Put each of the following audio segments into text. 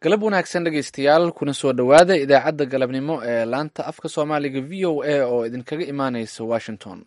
galab wanaagsan dhegaystayaal kuna soo dhowaada idaacadda galabnimo ee laanta afka soomaaliga v o a oo idinkaga imaaneysa washington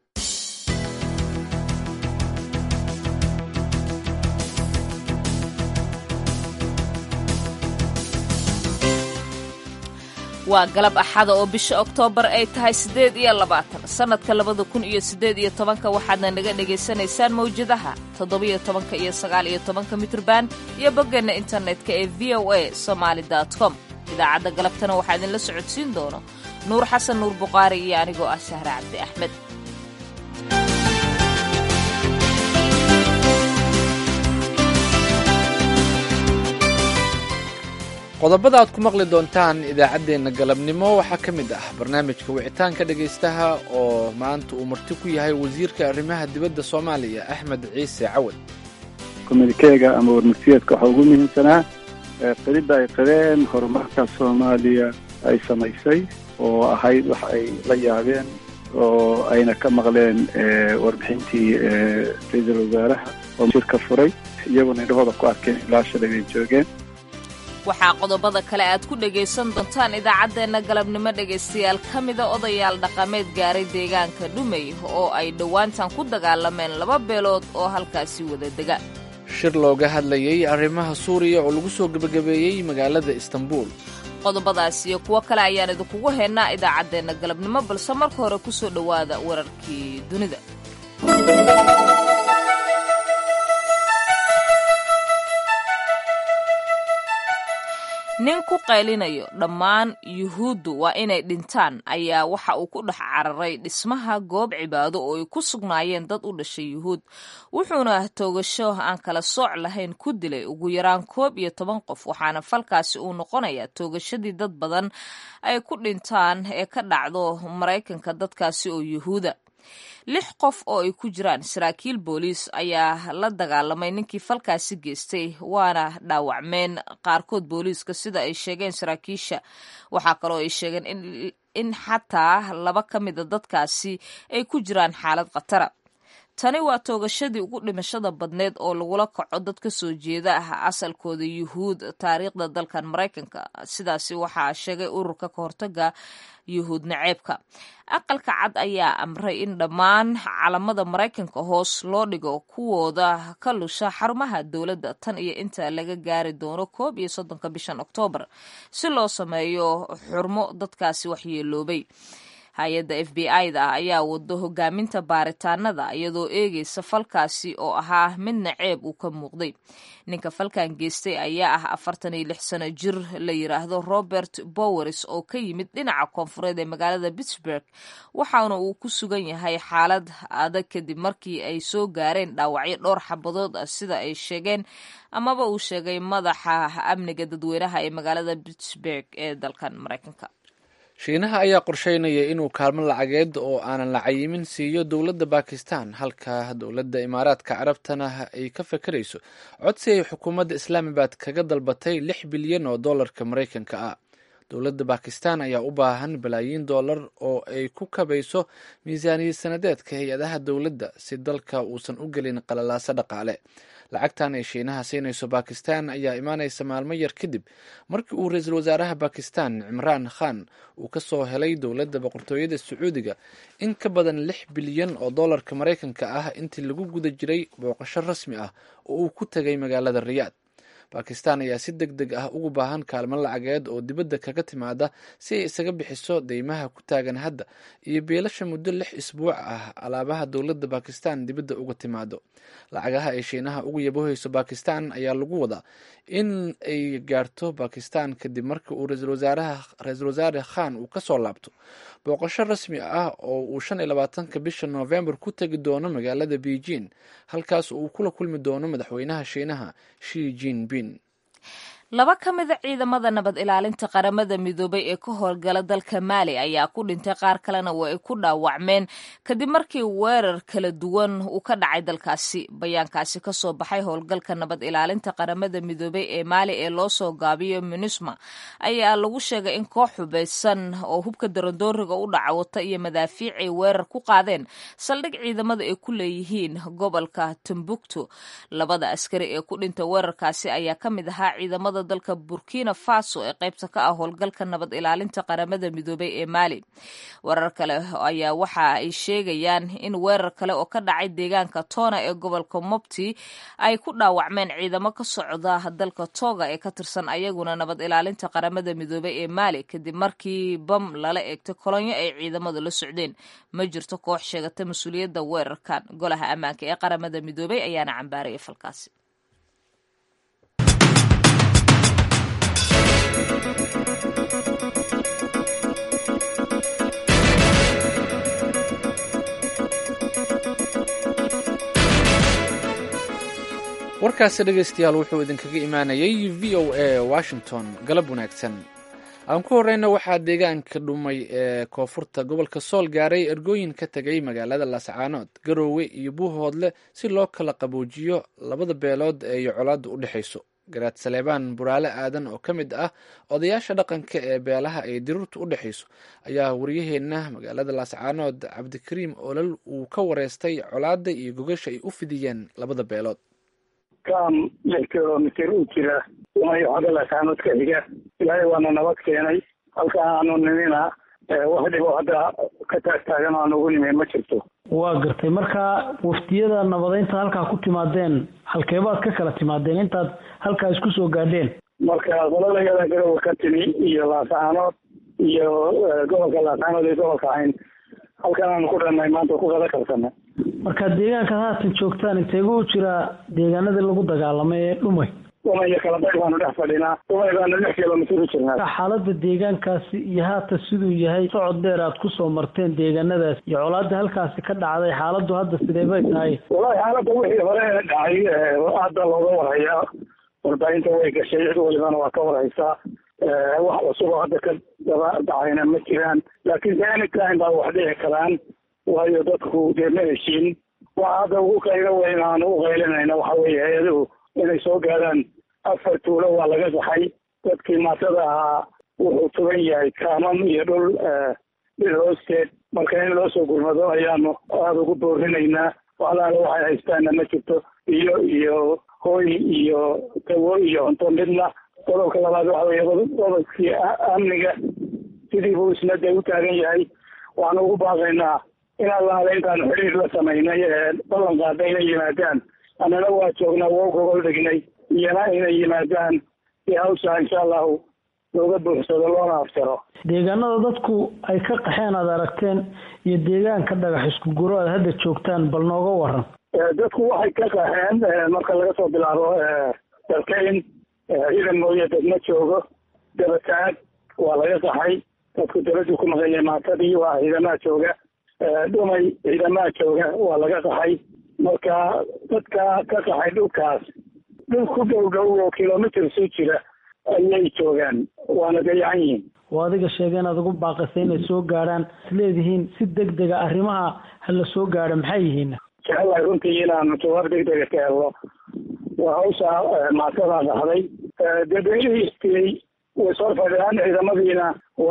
waa galab axada oo bisha oktoobar ay tahay siddeed iyo labaatan sannadka labada kun iyo siddeed iyo tobanka waxaadna naga dhegaysanaysaan mawjadaha toddobiyo tobanka iyo sagaal iyo tobanka mitrban iyo boggeenna internetka ee v o a somaali com idaacadda galabtana waxaa idinla socodsiin doono nuur xasan nuur buqaari iyo anigoo ah sahre cabdi axmed qodobada aad ku maqli doontaan idaacaddeenna galabnimo waxaa ka mid ah barnaamijka wicitaanka dhegaystaha oo maanta uu marti ku yahay wasiirka arrimaha dibadda soomaaliya axmed ciise cawad komunikeega ama warmurtiyeedka waxaa ugu muhiimsanaa qiridda ay qireen horumarka soomaaliya ay samaysay oo ahayd wax ay la yaabeen oo ayna ka maqleen warbixintii ra-iisul wasaaraha oo shirka furay iyaguna indhahooda ku arkeen ilaa shalay bay joogeen waxaa qodobada kale aad ku dhegaysan doontaan idaacaddeenna galabnimo dhegaystayaal ka mida odayaal dhaqameed gaaray deegaanka dhumey oo ay dhowaantan ku dagaalameen laba beelood oo halkaasi wada dega shir looga hadlayay arrimaha suuriya oo lagu soo gebagabeeyey magaalada istanbul qodobadaas iyo kuwo kale ayaan idinkugu haynaa idaacaddeenna galabnimo balse marka hore ku soo dhowaada wararkii dunida nin ku qaylinayo dhammaan yuhuuddu waa inay dhintaan ayaa waxa uu ku dhex cararay dhismaha goob cibaado oo ay ku sugnaayeen dad u dhashay yuhuud wuxuuna toogasho aan kala sooc lahayn ku dilay ugu yaraan koob iyo toban qof waxaana falkaasi uu noqonayaa toogashadii dad badan ay ku dhintaan ee ka dhacdo maraykanka dadkaasi oo yuhuuda lix qof oo ay ku jiraan saraakiil booliis ayaa la dagaalamay ninkii falkaasi geystay waana dhaawacmeen qaarkood booliiska sida ay sheegeen saraakiisha waxaa kaloo ay sheegeen in xataa laba ka mida dadkaasi ay ku jiraan xaalad khatara tani waa toogashadii ugu dhimashada badneed oo lagula kaco dad ka soo jeeda ah asalkooda yuhuud taariikhda dalkan maraykanka sidaasi waxaa sheegay ururka ka hortaga yuhuud naceebka aqalka cad ayaa amray in dhammaan calamada maraykanka hoos loo dhigo kuwooda ka lusha xarumaha dowladda tan iyo inta laga gaari doono koob iyo soddonka bishan oktoobar si loo sameeyo xurmo dadkaasi waxyeeloobay hay-adda f b i da ayaa wado hogaaminta baaritaanada iyadoo eegaysa falkaasi oo ahaa midna ceeb uu ka muuqday ninka falkan geystay ayaa ah afartan iyo lix sano jir la yiraahdo robert bowers oo ka yimid dhinaca koonfureed ee magaalada pittsburg waxaana uu ku sugan yahay xaalad adag kadib markii ay soo gaareen dhaawacyo dhowr xabadood ah sida ay sheegeen amaba uu sheegay madaxa amniga dadweynaha ee magaalada pittsburg ee dalkan maraykanka shiinaha ayaa qorsheynaya inuu kaalmo lacageed oo aanan la cayimin siiyo dowladda bakistan halka dowladda imaaraadka carabtana ay ka fakarayso codsi ay xukuumadda islaamabad kaga dalbatay lix bilyan oo dollarka maraykanka ah dowladda bakistan ayaa u baahan balaayiin dollar oo ay ku kabayso miisaaniyad sanadeedka hay-adaha dowladda si dalka uusan u gelin qalalaaso dhaqaale lacagtan ay shiinaha siinayso bakistan ayaa imaanaysa maalmo yar kadib markii uu ra-iisul wasaaraha bakistan cimraan khan uu ka soo helay dowladda boqortooyada sacuudiga in ka badan lix bilyan oo dollarka maraykanka ah intii lagu guda jiray booqasho rasmi ah oo uu ku tegay magaalada riyaad bakistan ayaa si deg deg ah ugu baahan kaalmo lacageed oo dibadda kaga timaada si ay isaga bixiso deymaha ku taagan hadda iyo beelasha muddo lix isbuuc ah alaabaha dowladda bakistan dibadda uga timaado lacagaha ay shiinaha ugu yabohayso bakistan ayaa lagu wadaa in ay gaarto bakistan kadib markii uu ra-iisul wasaare khan uu kasoo laabto booqasho rasmi ah oo uu shan iyo labaatanka bisha noofembar ku tegi doono magaalada beijing halkaas uu kula kulmi doono madaxweynaha shiinaha shi jinping laba ka mida ciidamada nabad ilaalinta qaramada midoobay ee ka howlgala dalka maali ayaa ku dhintay qaar kalena waa ay ku dhaawacmeen kadib markii weerar kala duwan uu ka dhacay dalkaasi bayaankaasi kasoo baxay howlgalka nabad ilaalinta qaramada midoobay ee maali ee loo soo gaabiyo munisma ayaa lagu sheegay in koox xubaysan oo hubka darandooriga u dhaca wata iyo madaafiic ay weerar ku qaadeen saldhig ciidamada ay ku leeyihiin gobolka timbuktu labada askari ee ku dhintay weerarkaasi ayaa ka mid ahaa ciidamada ciidamada dalka burkina faso ee qaybta ka ah howlgalka nabad ilaalinta qaramada midoobay ee maali warar kale ayaa waxa ay sheegayaan in weerar kale oo ka dhacay deegaanka tona ee gobolka mopti ay ku dhaawacmeen ciidamo ka socda dalka toga ee ka tirsan ayaguna nabad ilaalinta qaramada midoobay ee maali kadib markii bam lala eegtay kolonyo ay ciidamadu la socdeen ma jirto koox sheegata mas-uuliyadda weerarkan golaha ammaanka ee qaramada midoobay ayaana cambaaraya falkaasi warkaasi dhegaystayaal wuxuu idinkaga imaanayay v o a washington galab wanaagsan aan ku horeyna waxaa deegaanka dhumay ee koonfurta gobolka sool gaaray ergooyin ka tegay magaalada laascaanood garoowe iyo buuhoodle si loo kala qaboojiyo labada beelood ee iyo colaadda u dhexayso garaad saleebaan buraale aadan oo ka mid ah odayaasha dhaqanka ee beelaha ay diruurta u dhexayso ayaa waryaheena magaalada laascaanood cabdikariim olol uu ka wareystay colaadda iyo gogasha ay u fidiyeen labada beelood kam lix kilomitr u jira umayo xagga laascaanood ka xiga ilaahay waana nabad keenay halka aanu nimina wax dhibo hadda ka taagtaagan aan ugu nimi ma jirto waa gartay marka waftiyada nabadeynta halkaa ku timaadeen halkeebaad ka kala timaadeen intaad halkaa isku soo gaadheen marka qoladayada garowa ka timi iyo laascaanood iyo gobolka laascaanood iyo gobolka cayn halkan aanu ku dhanay maanta ku qada kalsana marka deegaankaad haatan joogtaan inteegu u jiraa deegaanadii lagu dagaalamay ee dhumay dhumay iyo kalabayr baanu dhex fadhinaa dhumay baanu lix kilomitr u jirnaa xaalada deegaankaasi iyo haatan siduu yahay socod dheer aad kusoo marteen deegaanadaas iyo colaada halkaasi ka dhacday xaaladu hadda sidee bay tahay wallahi xaaladda wixii hore dhacay hadda looga warhayaa warbaahinta way gashay cid walibana waa ka warhaysaa wax cusuboo hadda ka daba dhacayna ma jiraan laakiin de anytime baa wax dhici karaan waayo dadku dee ma heshiin waxa hadda ugu qaylo weyn aanu u qaylinayna waxa weeye hay-aduhu inay soo gaadhaan afar tuulo waa laga saxay dadkii maatada ahaa wuxuu tugan yahay kaamam iyo dhul dhil hoosteed marka in loo soo gurmado ayaanu aada ugu boorinaynaa walaala waxay haystaana ma jirto iyo iyo hooy iyo dawo iyo cunto midna qodobka labaad waxa weeye qodobkii amniga sidii buu isna dee u taagan yahay waxaanu ugu baaqaynaa in allaale intaanu xidhiir la samaynay ee ballan qaada inay yimaadaan annana waa joognaa waa u gogol dhignay iyana inay yimaadaan si hawsha insha allahu looga buuxsado loona aftiro deegaanada dadku ay ka qaxeen aad aragteen iyo deegaanka dhagax isku guro aad hadda joogtaan bal nooga waran dadku waxay ka qaxeen marka laga soo bilaabo dalkayn ciidan mooye dad ma joogo dabataag waa laga qaxay dadku dabaduu ku maqan yahay maatadii waa ciidamaha jooga dhumay ciidamaha jooga waa laga qaxay marka dadka ka qaxay dhulkaas dhul ku dhow dhow oo kilomitr soo jira ayay joogaan waana dayacan yihiin oo adiga sheega inaad ugu baaqisay inay soo gaadhaan isleedihiin si deg dega arrimaha hala soo gaadho maxay yihiin jecelahay runtii inaanu jawaab deg dega ka helno waa hawsha maatada dhahday dee beelihii istiyey way soo fadhiyaan ciidamadiina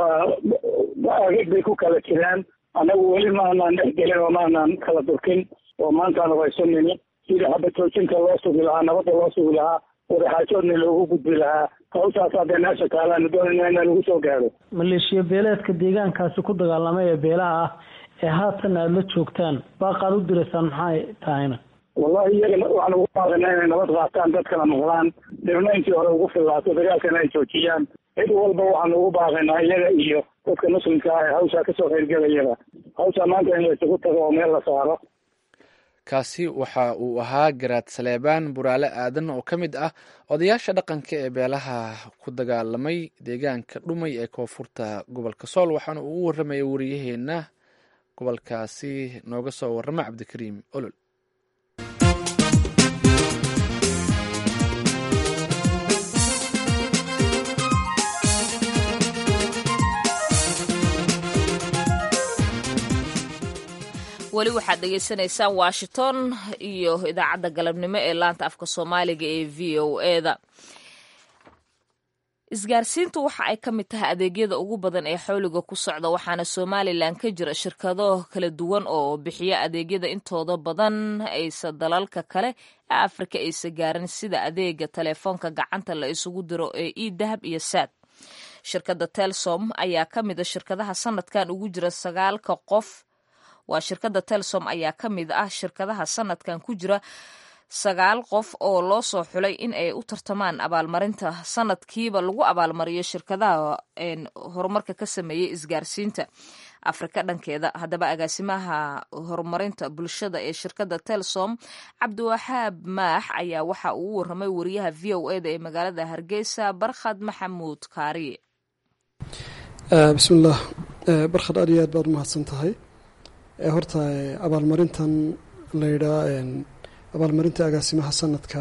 waa agag bay ku kala jiraan annagu weli maanaan dhex gelin oo maanaan kala durkin oo maantaanu hayso nimi sidii xabad joojinta loo sugi lahaa nabadda loo sugi lahaa wadaxaajoodna loogu gudbi lahaa hawshaas haddee meesha taalaanu doonayna inaan ugu soo gaadho maleeshiya beeleedka deegaankaasi ku dagaalamay ee beelaha ah ee haatan aada la joogtaan baaqaad u diraysaan maxay tahayna wallahi iyaga waxaan ugu baaqaynaa inay nabad qaataan dadkana maqlaan dhibna intii hore ugu fillaato dagaalkana ay joojiyaan cid walba waxaan ugu baaqaynaa iyaga iyo dadka muslimka ah ee hawshaa kasoo qaybgelayaba hawshaa maanta in la isugu tago oo meel la saaro kaasi waxa uu ahaa garaad saleebaan buraale aadan oo ka mid ah odayaasha dhaqanka ee beelaha ku dagaalamay deegaanka dhumay ee koonfurta gobolka sool waxaana uu u warramaya wariyaheena gobolkaasi nooga soo warrama cabdikariim olol weli waxaad dhegeysaneysaan washington iyo idaacadda galabnimo ee laanta afka soomaaliga ee v o eda isgaarsiintu waxa ay ka mid tahay adeegyada ugu badan ee xawliga ku socda waxaana somalilan ka jira shirkado kala duwan oo bixiya adeegyada intooda badan aysa dalalka kale ee afrika aysa gaarin sida adeega telefoonka gacanta la isugu diro ee e dahab iyo saad shirkadda telsom ayaa ka mida shirkadaha sanadkan ugu jira sagaalka qof waa shirkadda telsom ayaa ka mid ah shirkadaha sanadkan ku jira sagaal qof oo loo soo xulay in ay u tartamaan abaalmarinta sanadkiiba lagu abaalmariyo shirkadaha horumarka ka sameeyey isgaarsiinta afrika dhankeeda haddaba agaasimaha horumarinta bulshada ee shirkadda telsom cabdiwaxaab maax ayaa waxa uu u waramay wariyaha v o eda ee magaalada hargeysa barkhad maxamuud kaariye bismillaah barkhad aad iyo aad baad umahadsan tahay horta abaalmarintan layidhaa abaalmarinta agaasimaha sanadka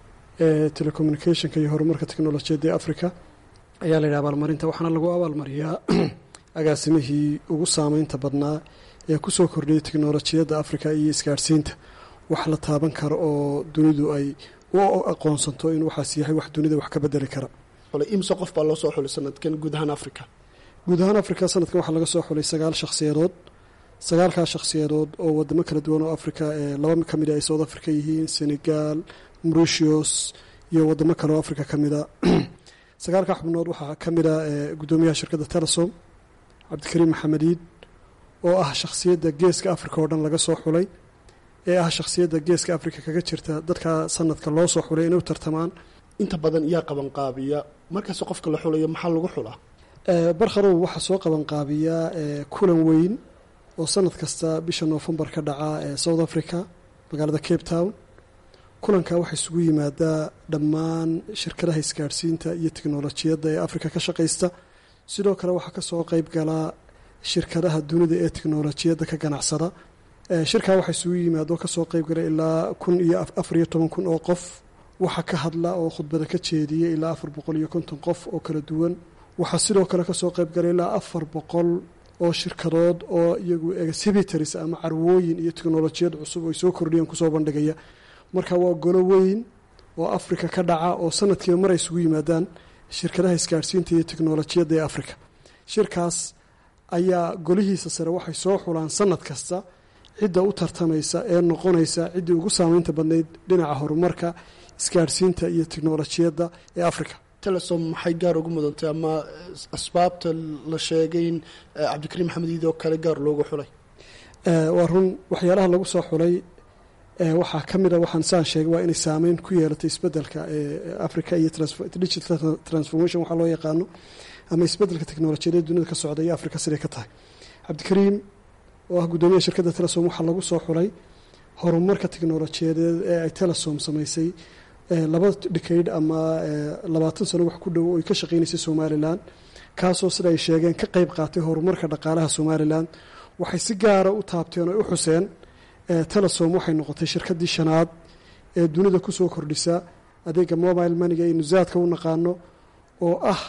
ee telecommunicationka iyo horumarka technolojiyadda ee africa ayaa layidhaha abaalmarinta waxaana lagu abaalmariyaa agaasimihii ugu saameynta badnaa ee kusoo kordhiyay teknolojiyadda africa iyo isgaadhsiinta wax la taaban karo oo dunidu ay u aqoonsanto in waxaas yahay wax dunida wax ka bedeli kara imse qof baa loo soo xulay sanadkan guud ahaan africa guud ahaan africa sanadkan waxaa laga soo xulay sagaal shakhsiyadood sagaalkaa shakhsiyadood oo wadamo kala duwan oo africa ee laba ka mid a ay south africa yihiin senegal mauritius iyo wadamo kale oo africa ka mida sagaalkaa xubnood waxaa ka mid a guddoomiyaha shirkadda telesom cabdikariim maxamediid oo ah shakhsiyadda geeska africa oo dhan laga soo xulay ee ah shakhsiyadda geeska africa kaga jirta dadka sanadka loo soo xulay inay u tartamaan inta badan yaa qabanqaabiya markaas qofka la xulayo maxaa lagu xulaa barkharow waxaa soo qabanqaabiyaa kulan weyn oo sanad kasta bisha noofembar ka dhaca ee south africa magaalada cape town kulanka waxaa isugu yimaadaa dhammaan shirkadaha isgaadhsiinta iyo teknolojiyadda ee africa ka shaqaysta sidoo kale waxaa kasoo qeyb galaa shirkadaha dunida ee teknolojiyadda ka ganacsada shirkaa waxaa isugu yimaado kasoo qeyb gala ilaa kun iyo afar iyo toban kun oo qof waxaa ka hadla oo khudbada ka jeediya ilaa afar boqol iyo konton qof oo kala duwan waxaa sidoo kale kasoo qeyb gala ilaa afar boqol oo shirkadood oo iyagu exhibitors ama carwooyin iyo teknolojiyad cusub ay soo kordhiyeen kusoo bandhigaya marka waa golo weyn oo africa ka dhaca oo sanadkiiba mar ay isugu yimaadaan shirkadaha isgaadhsiinta iyo teknolojiyadda ee africa shirkaas ayaa golihiisa sare waxay soo xulaan sanad kasta cidda u tartamaysa ee noqonaysa ciddii ugu saameynta badnayd dhinaca horumarka isgaadhsiinta iyo teknolojiyadda ee africa telesom maxay gaar ugu mudantay ama asbaabta la sheegay in cabdikariim maxamed iid oo kale gaar loogu xulay waa run waxyaalaha lagu soo xulay waxaa ka mid a waxaan saan sheegay waa inay saameyn ku yeelatay isbedelka africa iyo digital transformation waxaa loo yaqaano ama isbedelka teknolojiyadee dunida ka socda iyo africa siday ka tahay cabdikariim oo ah guddoomiyaha shirkadda telesom waxaa lagu soo xulay horumarka teknolojiyadeed ee ay telesom samaysay laba dhikaydh ama labaatan sano wax ku dhow oy ka shaqeynaysay somalilan kaasoo sida ay sheegeen ka qeyb qaatay horumarka dhaqaalaha somalilan waxay si gaara u taabteen oo u xuseen telesom waxay noqotay shirkaddii shanaad ee dunida kusoo kordhisa adeega mobile maniga aynu zaadka u naqaano oo ah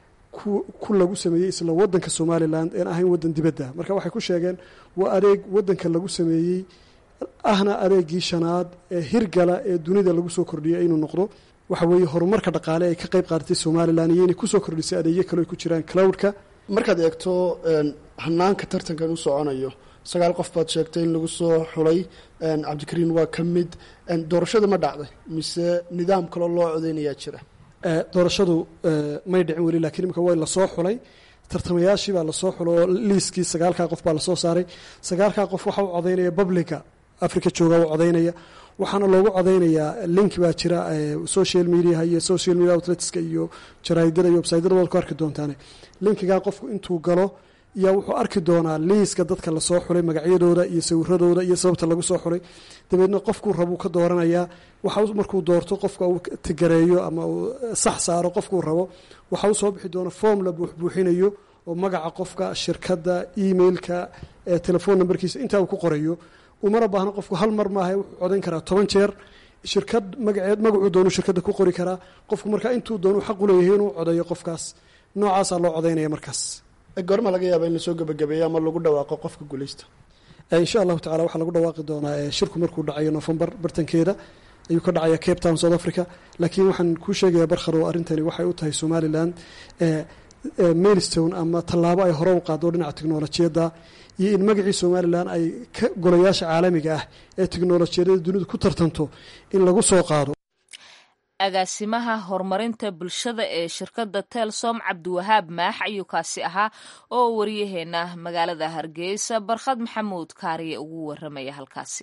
ku lagu sameeyey isla wadanka somalilan een ahayn wadan dibadda marka waxay ku sheegeen waa adeeg wadanka lagu sameeyey ahna adeegii shanaad ee hirgala ee dunida lagu soo kordhiyay inuu noqdo waxa weeye horumarka dhaqaale ay ka qeyb qaadatay somalilan iyo inay kusoo kordhisay adeegyo kale ay ku jiraan cloudka markaad eegto hanaanka tartankan u soconayo sagaal qof baad sheegtay in lagu soo xulay cabdikariin waa ka mid doorashada ma dhacday mise nidaam kaloo loo codeynayaa jira doorashadu may dhicin weli lakiin imika way lasoo xulay tartamayaashii baa lasoo xulo oo liiskii sagaalkaa qof baa lasoo saaray sagaalkaa qof waxa u codaynaya publica africa jooga u codaynaya waxaana loogu codaynayaa link baa jira social mediaha iyo social media outletska iyo jaraidada iyo websytyada waad ku arki doontaane linkigaa qofku intuu galo yaa wuxuu arki doonaa liiska dadka lasoo xulay magacyadooda iyo sawiradooda iyo sababta lagu soo xulay dabeedna qofkuu rabuu ka dooranayaa waxa markuu doorto qofka uu tigareeyo ama uu sax saaro qofkuu rabo waxa u soo bixi doona form la buuxbuuxinayo oo magaca qofka shirkadda emailka telefon numberkiisa intaa uu ku qorayo umana baahna qofku hal mar maaha wuxuu codayn karaa toban jeer shirkad magaceed magacuu doonu shirkadda ku qori karaa qofku markaa intuu doonu xaq u leeyahay inuu codeeyo qofkaas noocaasaa loo codaynaya markaas goorma laga yaaba in lasoo gebagabeeyo ama lagu dhawaaqo qofka guuleysta insha allahu tacala waxaa lagu dhawaaqi doonaa shirku markuu dhacayo nofembar bartankeeda ayuu ka dhacaya cape town south africa laakiin waxaan kuu sheegayaa barkharo arrintani waxay u tahay somalilan mailstone ama tallaabo ay hore u qaado dhinaca teknolojiyadda iyo in magacii somalilan ay ka golayaasha caalamiga ah ee teknolojiyadada dunidu ku tartanto in lagu soo qaado agaasimaha horumarinta bulshada ee shirkadda telsom cabdiwahaab maax ayuu kaasi ahaa oo wariyaheena magaalada hargeysa barkhad maxamuud kaariye ugu waramaya halkaasi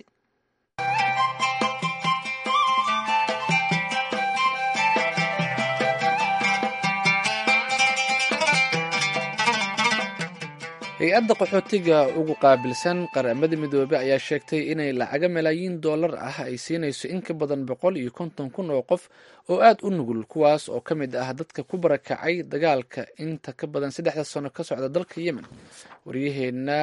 hay-adda qaxootiga ugu qaabilsan qaramada midoobey ayaa sheegtay inay lacaga malaayiin dollar ah ay siinayso in ka badan boqol iyo konton kun oo qof oo aad u nugul kuwaas oo ka mid ah dadka ku barakacay dagaalka inta ka badan saddexda sano ka socda dalka yemen waryaheena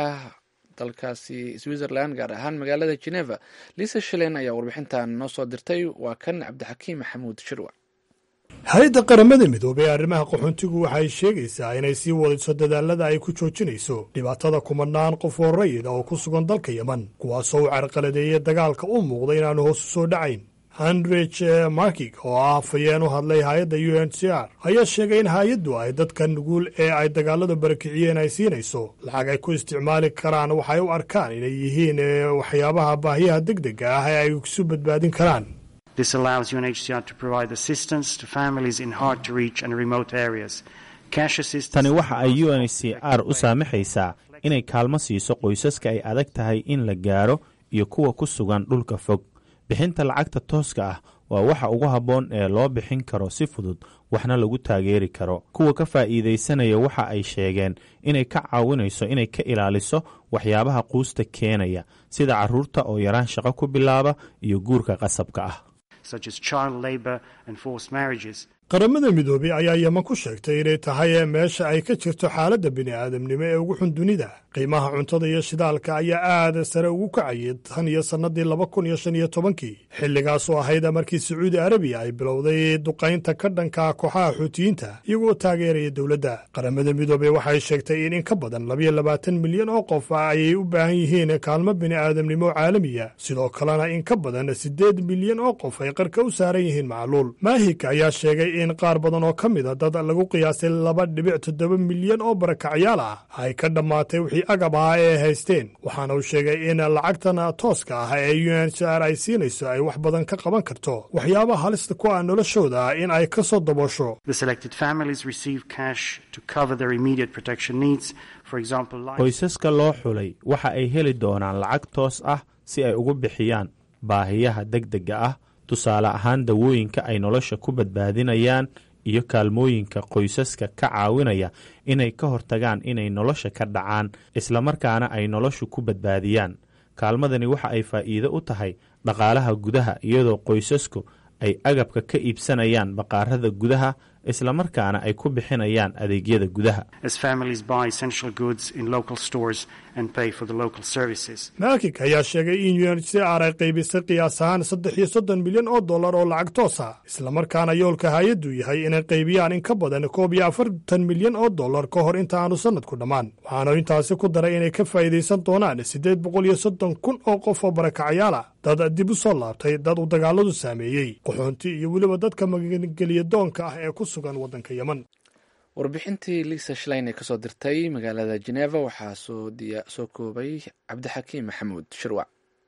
dalkaasi switzerland gaar ahaan magaalada geneva lisa shalen ayaa warbixintan noo soo dirtay waa kan cabdixakiim maxamuud shirwa hay-adda qaramada midoobey ee arrimaha qaxoontigu waxay sheegaysaa inay sii wadayso dadaalada ay ku joojinayso dhibaatada kumanaan qof oo rayid oo ku sugan dalka yemen kuwaasoo u carqaladeeyey dagaalka u muuqda inaanu hoos u soo dhacayn handrich markig oo ah afhayeen u hadlay hay-adda u n c r ayaa sheegay in hay-addu ay dadka nuguul ee ay dagaaladu barakiciyeen ay siinayso lacag ay ku isticmaali karaan waxay u arkaan inay yihiin waxyaabaha baahiyaha deg dega ah ee ay isu badbaadin karaan This allows UNHCR to provide assistance to families in hard to reach and remote areas. Cash assistance. tani waxa ay UNHCR u saamaxaysaa inay kaalmo siiso qoysaska ay adag tahay in la gaaro iyo kuwa ku sugan dhulka fog bixinta lacagta tooska ah waa waxa ugu habboon ee loo bixin karo si fudud waxna lagu taageeri karo kuwa ka faa'iidaysanaya waxa ay sheegeen inay ka caawinayso inay ka ilaaliso waxyaabaha quusta keenaya sida carruurta oo yaraan shaqo ku bilaaba iyo guurka qasabka ah such as child labor and forced marriages. qaramada midoobey ayaa yeman ku sheegtay inay tahay meesha ay ka jirto xaaladda bini'aadamnimo ee ugu xun dunida qiimaha cuntada iyo shidaalka ayaa aad sare ugu kacayay tan iyo sannadii laba kun iyo shan iyo tobankii xilligaasoo ahayd markii sacuudi arabiya ay bilowday duqaynta ka dhanka kooxaha xuutiyiinta iyagoo taageeraya dowladda qaramada midoobey waxay sheegtay in in ka badan labayo labaatan milyan oo qof ayay u baahan yihiin kaalmo bini'aadamnimo caalamiya sidoo kalena in ka badan siddeed milyan oo qof ay qarka u saaran yihiin macluul maahik ayaa sheegay in qaar badan oo ka mid a dad lagu qiyaasay laba dhibic toddoba milyan oo barakacyaal ah ay ka dhammaatay wixii agab ahaa ee haysteen waxaana uu sheegay in lacagtan tooska ah ee u n h r ay siinayso ay wax badan ka qaban karto waxyaabaha halista ku ah noloshooda in ay ka soo daboosho The selected families receive cash to cover their immediate protection needs. For example, life qoysaska loo xulay waxa ay heli doonaan lacag toos ah si ay ugu bixiyaan baahiyaha degdega ah tusaale ahaan dawooyinka ay nolosha ku badbaadinayaan iyo kaalmooyinka qoysaska ka caawinaya inay ka hortagaan inay nolosha ka dhacaan islamarkaana ay noloshu ku badbaadiyaan kaalmadani waxa ay faa'iido u tahay dhaqaalaha gudaha iyadoo qoysasku ay agabka ka iibsanayaan baqaarada gudaha islamarkaana ay ku bixinayaan adeegyada gudaha as families buy essential goods in local stores and pay for the local services. maakik ayaa sheegay in u n c r ay qaybisay qiyaas ahaan saddex iyo soddon milyan oo dollar oo lacag toos ah islamarkaana yoolka hay-addu yahay inay qaybiyaan in ka badan koob iyo afartan milyan oo dollar ka hor inta aanu sannadku dhammaan waxaanu intaasi ku daray inay ka faa'iidaysan doonaan siddeed boqol iyo soddon kun oo qof oo barakacyaal ah dad dib u soo laabtay dad uu dagaaladu saameeyey qaxoonti iyo weliba dadka magangeliya doonka ah ee ku sugan waddanka yemen warbixintii lisa shlein ee kasoo dirtay magaalada geneva waxaa soo diya soo koobay cabdixakiim maxamuud shirwac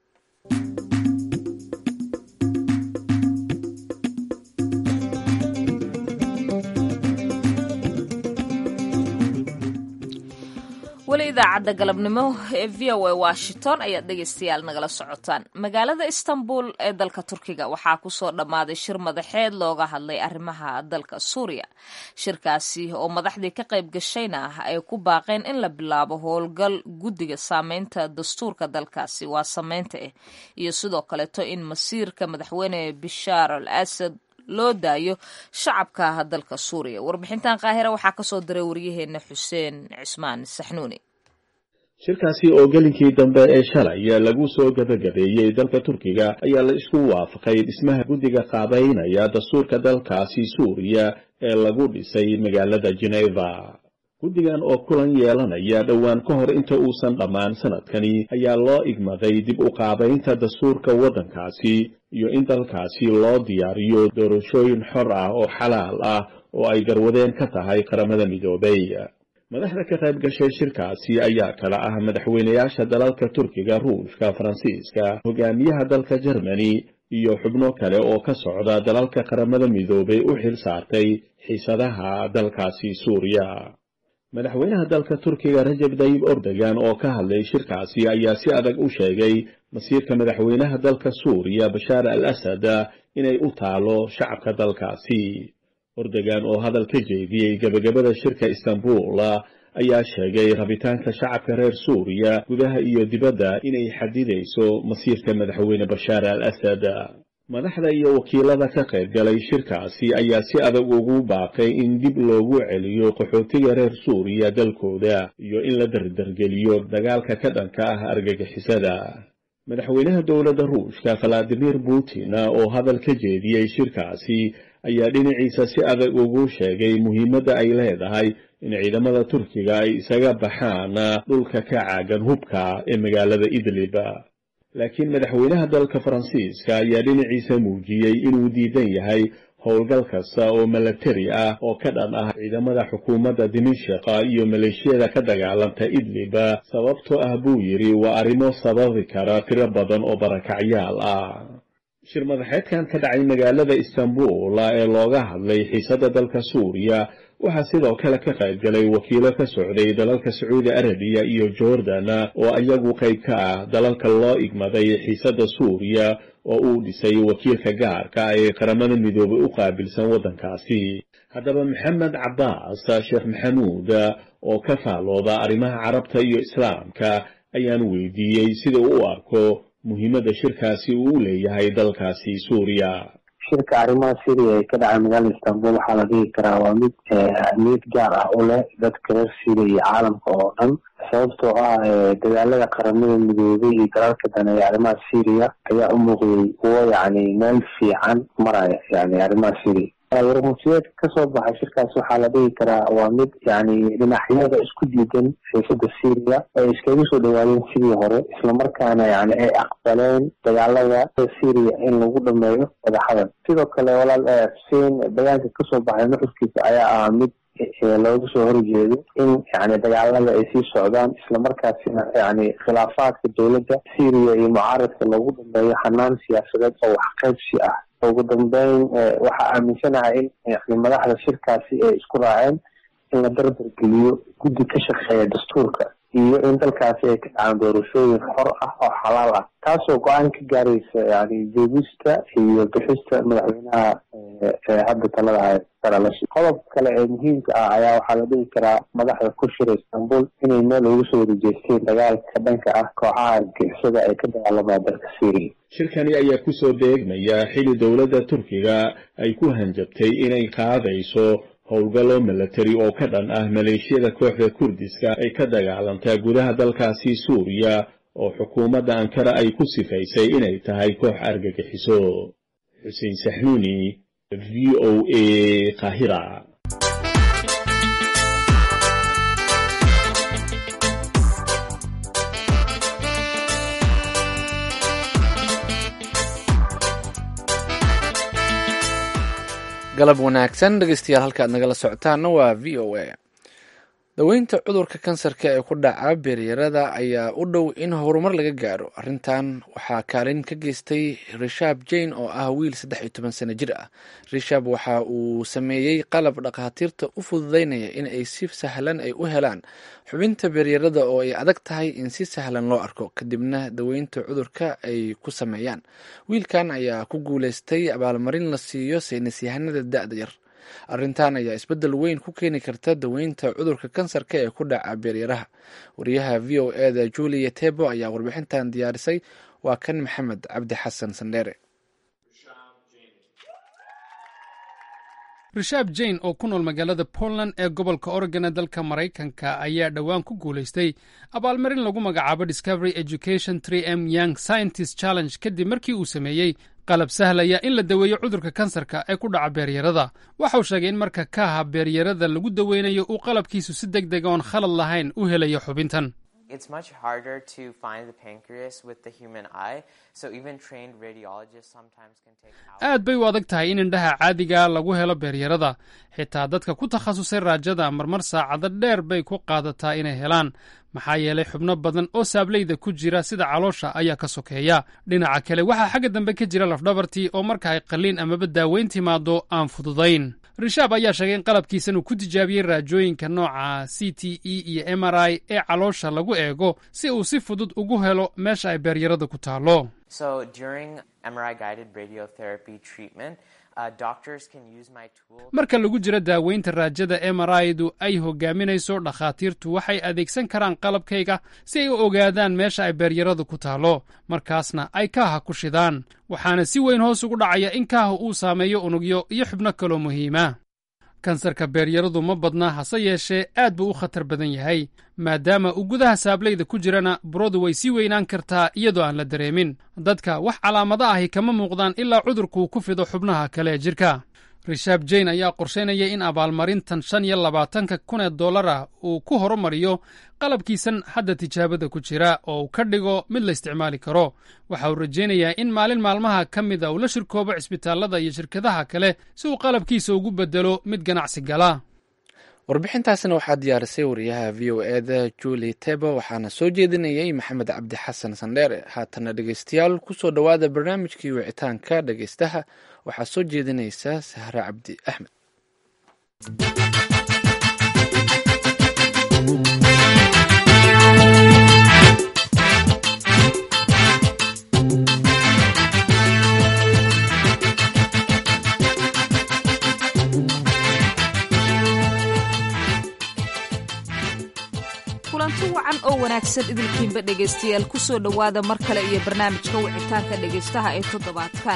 weli idaacadda galabnimo ee v o a washington ayaad dhegaystayaal nagala socotaan magaalada istanbul ee dalka turkiga waxaa kusoo dhammaaday shir madaxeed looga hadlay arrimaha dalka suuriya shirkaasi oo madaxdii ka qayb gashayna ah ay ku baaqeen in la bilaabo howlgal guddiga saameynta dastuurka dalkaasi waa sameynta ah iyo sidoo kaleeto in masiirka madaxweyne bishaar al asad loo daayo shacabka dalka suuriya warbixintan qaahira waxaa kasoo diray waryaheena xuseen cismaan saxnuuni shirkaasi oo gelinkii dambe ee shalay lagu soo gabagabeeyey dalka turkiga ayaa la isku waafaqay dhismaha guddiga qaabeynaya dastuurka dalkaasi suuriya ee lagu dhisay magaalada geneva guddigan oo kulan yeelanaya dhowaan ka hor inta uusan dhammaan sanadkani ayaa loo igmaday dib u qaabaynta dastuurka waddankaasi iyo in dalkaasi loo diyaariyo doorashooyin xor ah oo xalaal ah oo ay garwadeen ka tahay qaramada midoobay madaxda ka qayb gashay shirkaasi ayaa kala ah madaxweynayaasha dalalka turkiga ruushka faransiiska hogaamiyaha dalka jermani iyo xubno kale oo ka socda dalalka qaramada midoobay u xil saartay xiisadaha dalkaasi suuriya madaxweynaha dalka turkiga rajab dayib ordogan oo ka hadlay shirkaasi ayaa si adag u sheegay masiirka madaxweynaha dalka suuriya bashaar al asad inay u taalo shacabka dalkaasi ordogan oo hadal ka jeediyey gebagabada shirka istanbul ayaa sheegay rabitaanka shacabka reer suuriya gudaha iyo dibadda inay xadidayso masiirka madaxweyne bashaar al asad madaxda iyo wakiilada ka qayb galay shirkaasi ayaa si adag ugu baaqay in dib loogu celiyo qaxootiga reer suuriya dalkooda iyo in la dardargeliyo dagaalka ka dhanka ah argagixisada madaxweynaha dowladda ruushka valadimir putin oo hadal ka jeediyey shirkaasi ayaa dhinaciisa si adag ugu sheegay muhiimadda ay leedahay in ciidamada turkiga ay isaga baxaan dhulka ka caagan hubka ee magaalada idlib laakiin madaxweynaha dalka faransiiska ayaa dhinaciisa muujiyey inuu diidan yahay howlgal kasta oo milatari ah oo ka dhan ah ciidamada xukuumadda dimashika iyo maleeshiyada ka dagaalanta idlib sababtoo ah buu yidhi waa arrimo sababi kara tiro badan oo barakacyaal ah shir madaxeedkan ka dhacay magaalada istanbul ee looga hadlay xiisadda dalka suuriya waxaa sidoo kale ka qayb galay wakiilo ka socday dalalka sacuudi arabiya iyo jordan oo iyagu qayb ka ah dalalka loo igmaday xiisadda suuriya oo uu dhisay wakiilka gaarka ah ee qaramada midoobay u qaabilsan waddankaasi haddaba maxamed cabbaas sheekh maxamuud oo ka faalooda arrimaha carabta iyo islaamka ayaan weydiiyey sida uu u arko muhiimadda shirkaasi uu u leeyahay dalkaasi suuriya shirka arrimaha syria ee ka dhacay magaalada istanbul waxaa la dhigi karaa waa mid ahmiyad gaar ah u leh dadka reer syria iyo caalamka oo dhan sababtoo ah dagaalada qaramada midoobay iyo dalalka daneeya arrimaha syria ayaa u muuqday kuwo yacni meel fiican maraya yani arrimaha syria warmutiyeedka kasoo baxay shirkaas waxaa la dhigi karaa waa mid yani dhinacyada isku diidan xiisada syria ay iskaga soo dhawaadeen sidii hore islamarkaana yani ay aqbaleen dagaalada syria in lagu dhameeyo wadaxadan sidoo kale walaal xuseen bayaanka kasoo baxay nuxurkiisa ayaa ahaa mid looga soo horjeedo in yani dagaalada ay sii socdaan islamarkaasina yani khilaafaadka dowladda syria iyo mucaaradka lagu dhameeyo xanaan siyaasadeed oo waxqaybsi ah ugu dambeyn waxaa aaminsanahay in yani madaxda shirkaasi ay isku raaceen in la dardargeliyo guddi ka shaqeeya dastuurka iyo in dalkaasi ay ka dhacaan doorashooyin xor ah oo xalaal ah taasoo go-aan ka gaaraysa yani joogista iyo bixista madaxweynaha hadda talada haya qodob kale ee muhiimka ah ayaa waxaa la dhihi karaa madaxda ku shira istanbul inay meel ugu soo warejeesteen dagaalka dhanka ah kooxaha argixisada ay ka dagaalamaan dalka syria shirkani ayaa ku soo deegmaya xili dowladda turkiga ay ku hanjabtay inay qaadayso howlgallo milatari oo ka dhan ah maleeshiyada kooxda kurdiska ay ka dagaalantaa gudaha dalkaasi suuriya oo xukuumadda ankara ay ku sifaysay inay tahay koox argagixiso xuseen saxnuuni v o a kahira galab wanaagsan dhegeystayaal halka aad nagala socotaana waa v o a daweynta cudurka kansarka ee ku dhaca beeryarada ayaa u dhow in horumar laga gaaro arrintan waxaa kaalin ka geystay rishab jane oo ah wiil saddex iyo toban sano jir ah rishab waxa uu sameeyey qalab dhakhaatiirta u fududeynaya in ay si sahlan ay u helaan xubinta beeryarada oo ay adag tahay in si sahlan loo arko kadibna daweynta cudurka ay ku sameeyaan wiilkan ayaa ku guuleystay abaalmarin la siiyo saynisyahanada da-da yar arrintan ayaa isbeddel weyn ku keeni karta daweynta cudurka kansarka ee ku dhaca beeryaraha wariyaha v o eda julia tebo ayaa warbixintan diyaarisay waa kan maxamed cabdi xasan sandheere rishaab jane oo ku nool magaalada poland ee gobolka oregon ee dalka maraykanka ayaa dhowaan ku guulaystay abaalmarin lagu magacaabo discovery education tree m young scientist challenge kadib markii uu sameeyey qalab sahlaya in la daweeyo cudurka kansarka ee ku dhaca beeryarada waxauu sheegay in marka kaaha beeryarada lagu daweynayo uu qalabkiisu si deg dega oon khalad lahayn u helayo xubintan It's much harder to find the pancreas with the human eye, so even trained radiologists sometimes can take hours. aad bay u adag tahay in indhaha caadiga lagu helo beeryarada xitaa dadka ku takhasusay raajada marmar saacado dheer bay ku qaadataa inay helaan maxaa yeelay xubno badan oo saableyda ku jira sida caloosha ayaa ka sokeeya dhinaca kale waxaa xagga dambe ka jira lafdhabartii oo marka ay qalliin amaba daaweyn timaado aan fududayn rishaab ayaa sheegay in qalabkiisan uu ku tijaabiyey raajooyinka nooca c t e iyo m r i ee caloosha lagu eego si uu si fudud ugu helo meesha ay beeryarada ku taallo So during MRI guided radiotherapy treatment, uh, doctors can use my tool. marka lagu jiro daaweynta raajada mri-du ay hogaaminayso dhakhaatiirtu waxay adeegsan karaan qalabkayga si ay u ogaadaan meesha ay beeryaradu ku taallo markaasna ay kaaha ku shidaan waxaana si weyn hoos ugu dhacaya in kaaha uu saameeyo unugyo iyo xubno kaloo muhiima kansarka beeryaradu ma badna hase yeeshee aad buu u khatar badan yahay maadaama uu gudaha saableyda ku jirana buradu way sii weynaan kartaa iyadoo aan la dareemin dadka wax calaamado ahi kama muuqdaan ilaa cudurkuu ku fido xubnaha kale ee jirka rishaab jane ayaa qorshaynaya in abaalmarintan shan iyo labaatanka kun ee dollar ah uu ku horumariyo qalabkiisan hadda tijaabada ku jira oo uu ka dhigo mid la isticmaali karo waxa uu rajaynayaa in maalin maalmaha ka mida uu la shirkoobo cisbitaallada iyo shirkadaha kale si uu qalabkiisa ugu bedelo mid ganacsi gala warbixintaasna waxaa diyaarisay wariyaha v o eda juli tebo waxaana soo jeedinayay maxamed cabdi xasan sandheere haatana dhegeystayaal kusoo dhowaada barnaamijkii wicitaanka dhegeystaha waxaa soo jeedinaysa sahre cabdi axmed kulanti wacan oo wanaagsan idilkiinba dhegaystayaal ku soo dhowaada mar kale iyo barnaamijka wicitaanka dhegaystaha ee toddobaadkan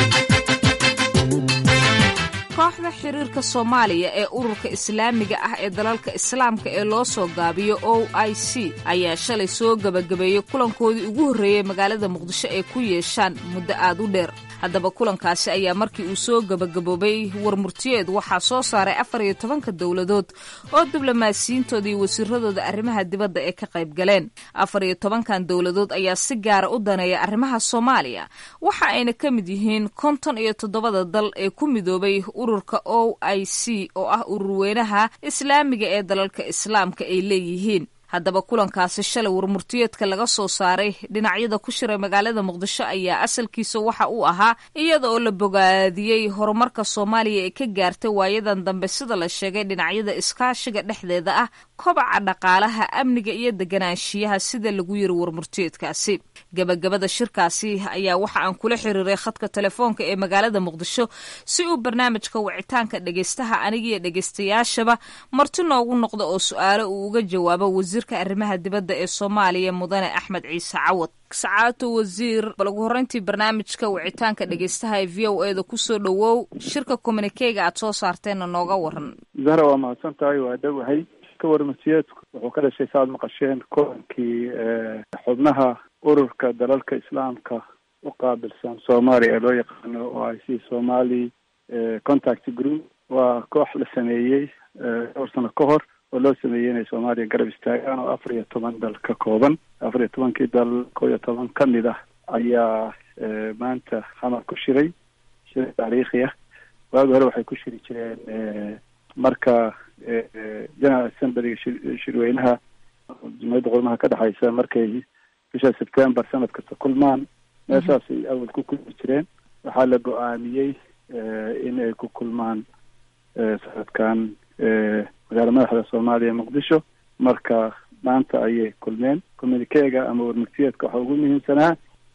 kooxda xiriirka soomaaliya ee ururka islaamiga ah ee dalalka islaamka ee loo soo gaabiyo o i c ayaa shalay soo gebagabeeyey kulankoodii ugu horreeyey magaalada muqdisho ay ku yeeshaan muddo aad u dheer haddaba kulankaasi ayaa markii uu soo gebagaboobay warmurtiyeed waxaa soo saaray afar iyo tobanka dowladood oo diblomaasiyiintooda iyo wasiiradooda arrimaha dibadda ee ka qayb galeen afar iyo tobankan dowladood ayaa si gaara u daneeya arrimaha soomaaliya waxa ayna ka mid yihiin konton iyo toddobada dal ee ku midoobay ururka o i c oo ah ururweynaha islaamiga ee dalalka islaamka ay leeyihiin haddaba kulankaasi shalay warmurtiyeedka laga soo saaray dhinacyada ku shiray magaalada muqdisho ayaa asalkiisa waxa uu ahaa iyada oo la bogaadiyey horumarka soomaaliya ee ka gaartay waayadan dambe sida la sheegay dhinacyada iskaashiga dhexdeeda ah kobaca dhaqaalaha amniga iyo deganaanshiyaha sida lagu yiri warmurtiyeedkaasi gebagabada shirkaasi ayaa waxa aan kula xiriiray khadka telefoonka ee magaalada muqdisho si uu barnaamijka wicitaanka dhegeystaha anigiyo dhegeystayaashaba marti noogu noqda oo su-aalo uu uga jawaabo wasiirka arrimaha dibadda ee soomaaliya mudane axmed ciise cawad sacaato wasiir bal ugu horreyntii barnaamijka wicitaanka dhegeystaha ee v o eda kusoo dhowow shirka communikega aad soo saarteenna nooga waran zahra waa mahadsan tahay waa dhowahay ka warmasiyeedku wuxuu ka dhashay saaad maqasheen kulankii xubnaha ururka dalalka islaamka u qaabilsan soomaaliya ee loo yaqaano o i c somali contact group waa koox la sameeyey dhowr sano ka hor oo loo sameeyey inay soomaaliya garab istaagaan oo afar iyo toban dal ka kooban afar iyo tobankii dal koo iyo toban ka mid ah ayaa maanta xamar ku shiray shir taariikhi ah waagi hore waxay ku shiri jireen marka general assemblyga shirweynaha jumhuriyadda qurmaha ka dhexeysa markay bisha september sanad kasta kulmaan meeshaasay awal ku kulmi jireen waxaa la go-aamiyey in ay ku kulmaan sanadkan magaala madaxda soomaaliya muqdisho marka maanta ayay kulmeen communikeega ama warmurtiyeedka waxaa ugu muhiimsanaa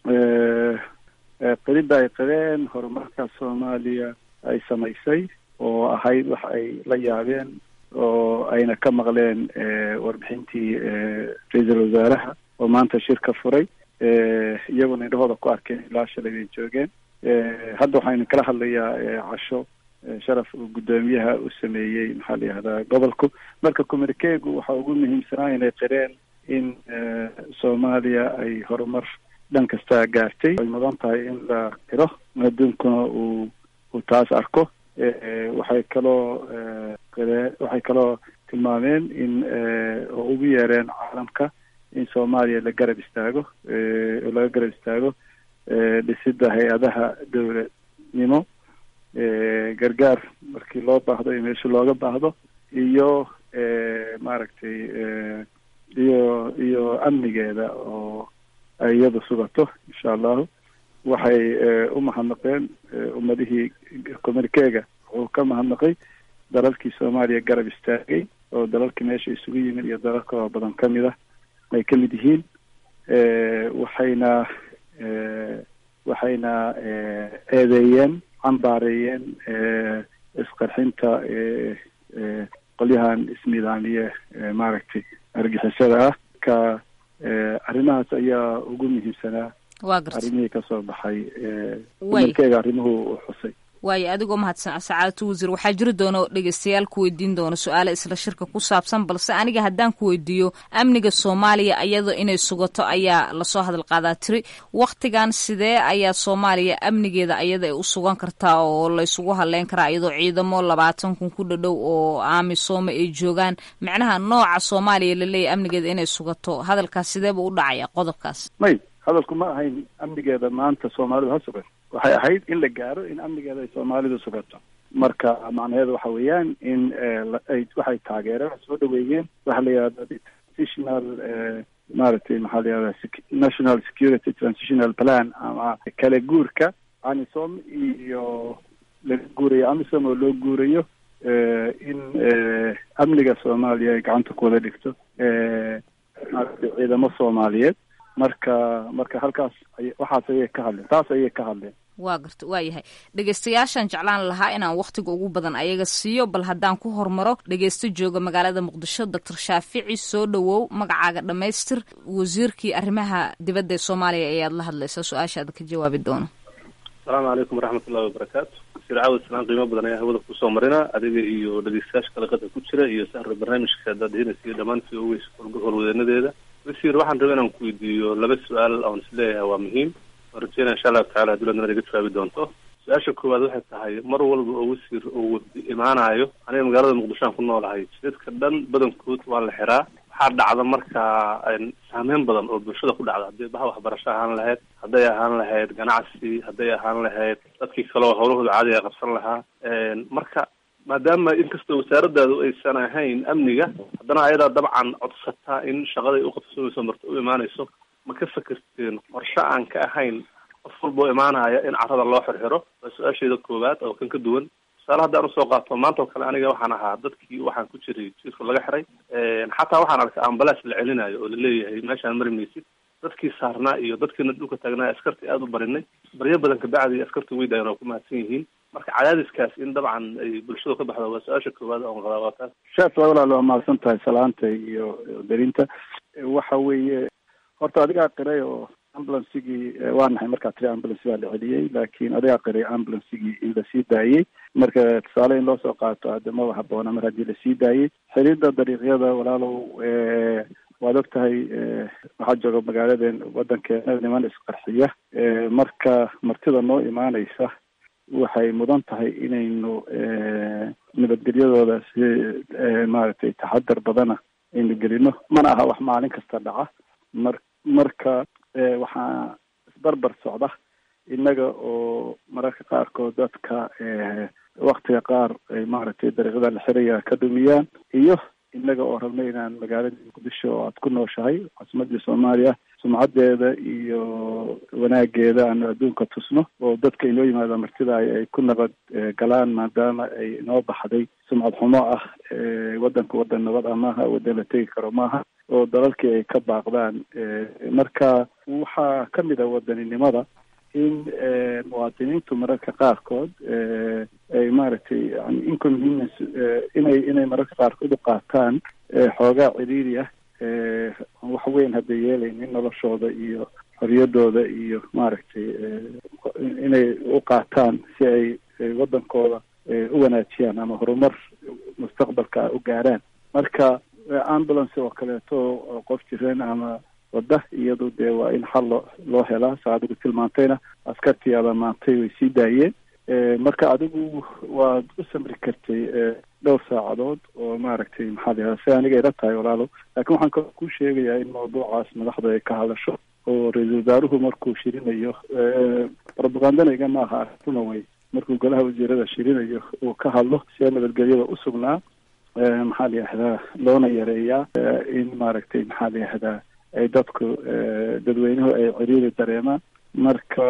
qirida ay qireen horumarka soomaaliya ay samaysay oo ahayd wax ay la yaabeen oo ayna ka maqleen warbixintii ra-iisul wasaaraha oo maanta shir ka furay iyaguna indhahooda ku arkeen ilaa shalay bay joogeen hadda waxaynu kala hadlayaa casho sharaf uu guddoomiyaha u sameeyey maxaa la yihahdaa gobolku marka communikeegu waxa ugu muhiimsanaa inay qireen in soomaaliya ay horumar dhan kasta gaartay ay mudan tahay in la qiro adduunkuna uu uu taas arko waxay kaloo qiree waxay kaloo tilmaameen in oo ugu yeereen caalamka in soomaaliya la garab istaago oo laga garab istaago dhisidda hay-adaha dowladnimo gargaar markii loo baahdo iyo meesha looga baahdo iyo maaragtay iyo iyo amnigeeda oo ay iyadu sugato insha allahu waxay u mahadnaqeen ummadihii communikeega wuxuu ka mahadnaqay dalalkii soomaaliya garab istaagay oo dalalkii meesha isugu yimid iyo dalal kaloo badan ka mid ah ay ka mid yihiin waxayna waxayna eedeeyeen cambaareeyeen isqarxinta qolyahan isnidaamiye maaragtay argixisada ah ka arrimahaas ayaa ugu muhiimsanaa arrimihii kasoo baxay communikeega arrimuhu u xusay waayo adigoo mahadsan sacaadatu wasiir waxaa jiri doona dhegeystayaal ku weydiin doona su-aale isla shirka ku saabsan balse aniga haddaan ku weydiiyo amniga soomaaliya iyadoo inay sugato ayaa lasoo hadal qaadaa tiri wakhtigan sidee ayaa soomaaliya amnigeeda ayada ay u sugan kartaa oo laysugu hadleyn karaa iyadoo ciidamo labaatan kun ku dhadhow oo aamisooma ay joogaan macnaha nooca soomaaliya laleeyahy amnigeeda inay sugato hadalkaas sideeba u dhacaya qodobkaas may hadalku ma ahayn amnigeeda maanta soomaalidu ha sugan waxay ahayd in la gaaro in amnigeeda ay soomaalidu sugato marka macnaheedu waxa weeyaan in ay waxay taageereen soo dhaweeyeen waxa la yihahda transitional maaragtay maxaa la yihahda national security transitional plan ama kala guurka amisom iyo laga guurayo amisom oo loo guurayo in amniga soomaaliya ay gacanta ku wada dhigto maaragtay ciidamo soomaaliyeed marka marka halkaas waxaas ayay ka hadleen taas ayay ka hadleen waa garta waa yahay dhegeystayaashaan jeclaan lahaa inaan wakhtiga ugu badan ayaga siiyo bal haddaan ku hormaro dhegeysto jooga magaalada muqdisho doctor shaafici soo dhowow magacaaga dhammaystir wasiirkii arrimaha dibadda ee soomaaliya ayaad la hadlaysaa su-aashaada ka jawaabi doono asalaamu calaykum waraxmatullahi wabarakaatu wasiir caawad islaan qiimo badan ayaa hawada kusoo marina adiga iyo dhegeystayaasha kalaqada ku jira iyo sahra barnaamijka daadihinaysa iyo dhammaan v o s howlwadeenadeeda wasiir waxaan rabay inaan ku weydiiyo laba su-aal oon isleeyahay waa muhiim waan rajeynaya insha allahu tacala dowladna inaad iga jawaabi doonto su-aasha koowaad waxay tahay mar walba oo wasiir oo imaanayo aniga magaalada muqdisho aan ku noolahay jidadka dhan badankood waa la xiraa waxaa dhacda markaa saameyn badan oo bulshada ku dhacda hadday baha waxbarasho ahaan lahayd hadday ahaan lahayd ganacsi hadday ahaan lahayd dadkii kale oo howlahooda caadiga qabsan lahaa marka maadaama inkastoo wasaaradaadu aysan ahayn amniga haddana ayadaa dabcan codsataa in shaqaday uqabsanayso marta u imaanayso ma ka fakerteen qorshe aan ka ahayn qof walba oo imaanaya in carrada loo xirxiro waa su-aasheeda koowaad oo kan ka duwan tusaale haddaan usoo qaato maanta oo kale aniga waxaan ahaa dadkii waxaan ku jiray jiirka laga xiray xataa waxaan arkay ambalaas la celinayo oo laleeyahay meeshaan mari maysid dadkii saarnaa iyo dadkiina dhulka taagnaa askartii aada u barinay baryo badan kabacdi askartii way dayan oo ku mahadsan yihiin marka cadaadiskaas in dabcan ay bulshadu ka baxdo waa su-aasha koowaad oon qabaa waa taas shaas walaal waa mahadsan tahay salaanta iyo darinta waxa weeye horta adigaa qiray oo ambulansigii waa nahay markaa tiri ambulance baa la celiyey laakiin adigaa qiray ambulansigii in lasii daayey marka tusaale in loo soo qaato hadda maba haboona mar haddii lasii daayey xiriirda dariiqyada walaalow waad og tahay waxaa jooga magaaladen waddankeena niman isqarxiya marka martida noo imaanaysa waxay mudan tahay inaynu nabadgelyadooda si maaragtay taxadar badana aynu gelino mana aha wax maalin kasta dhaca mar marka waxaa isbarbar socda innaga oo mararka qaarkood dadka waktiga qaar ay maaragtay dariiqada la xiraya ka dhumiyaan iyo innaga oo rabna inaan magaalada muqdisho oo aad ku nooshahay caasimadii soomaaliya sumcadeeda iyo wanaageeda aanu adduunka tusno oo dadka inoo yimaada martida ay ku nabad galaan maadaama ay inoo baxday sumcad xumo ah waddanka waddan nabad ah maaha waddan la tegi karo maaha oo dalalkii ay ka baaqdaan marka waxaa ka mid a wadaninimada in muwaadiniintu mararka qaarkood ay maaragtay yani inconvenience inay inay mararka qaarkood u qaataan xoogaa ciriiri ah wax weyn hadda yeelaynin noloshooda iyo xoriyadooda iyo maaragtay inay u qaataan si ay waddankooda u wanaajiyaan ama horumar mustaqbalka u gaaraan marka ambulance oo kaleeto qof jireen ama wada iyadu dee waa in xal loo loo helaa saa adigu tilmaantayna askartii abamaantay way sii daayeen marka adigu waad u samri kartay dhowr saacadood oo maaragtay maxaa la yihahda si aniga ila tahay walaalow laakiin waxaan kaloo kuu sheegayaa in mawduucaas madaxda ay ka hadasho oo ra-iisul wasaaruhu markuu shirinayo propagandaniga maaha arintuna way markuu golaha wasiirada shirinayo uu ka hadlo see nabadgelyada u sugnaa maxaa la yihahdaa loona yareeyaa in maaragtay maxaa la yihahdaa ay dadku dadweynuhu ay ciriiri dareemaan marka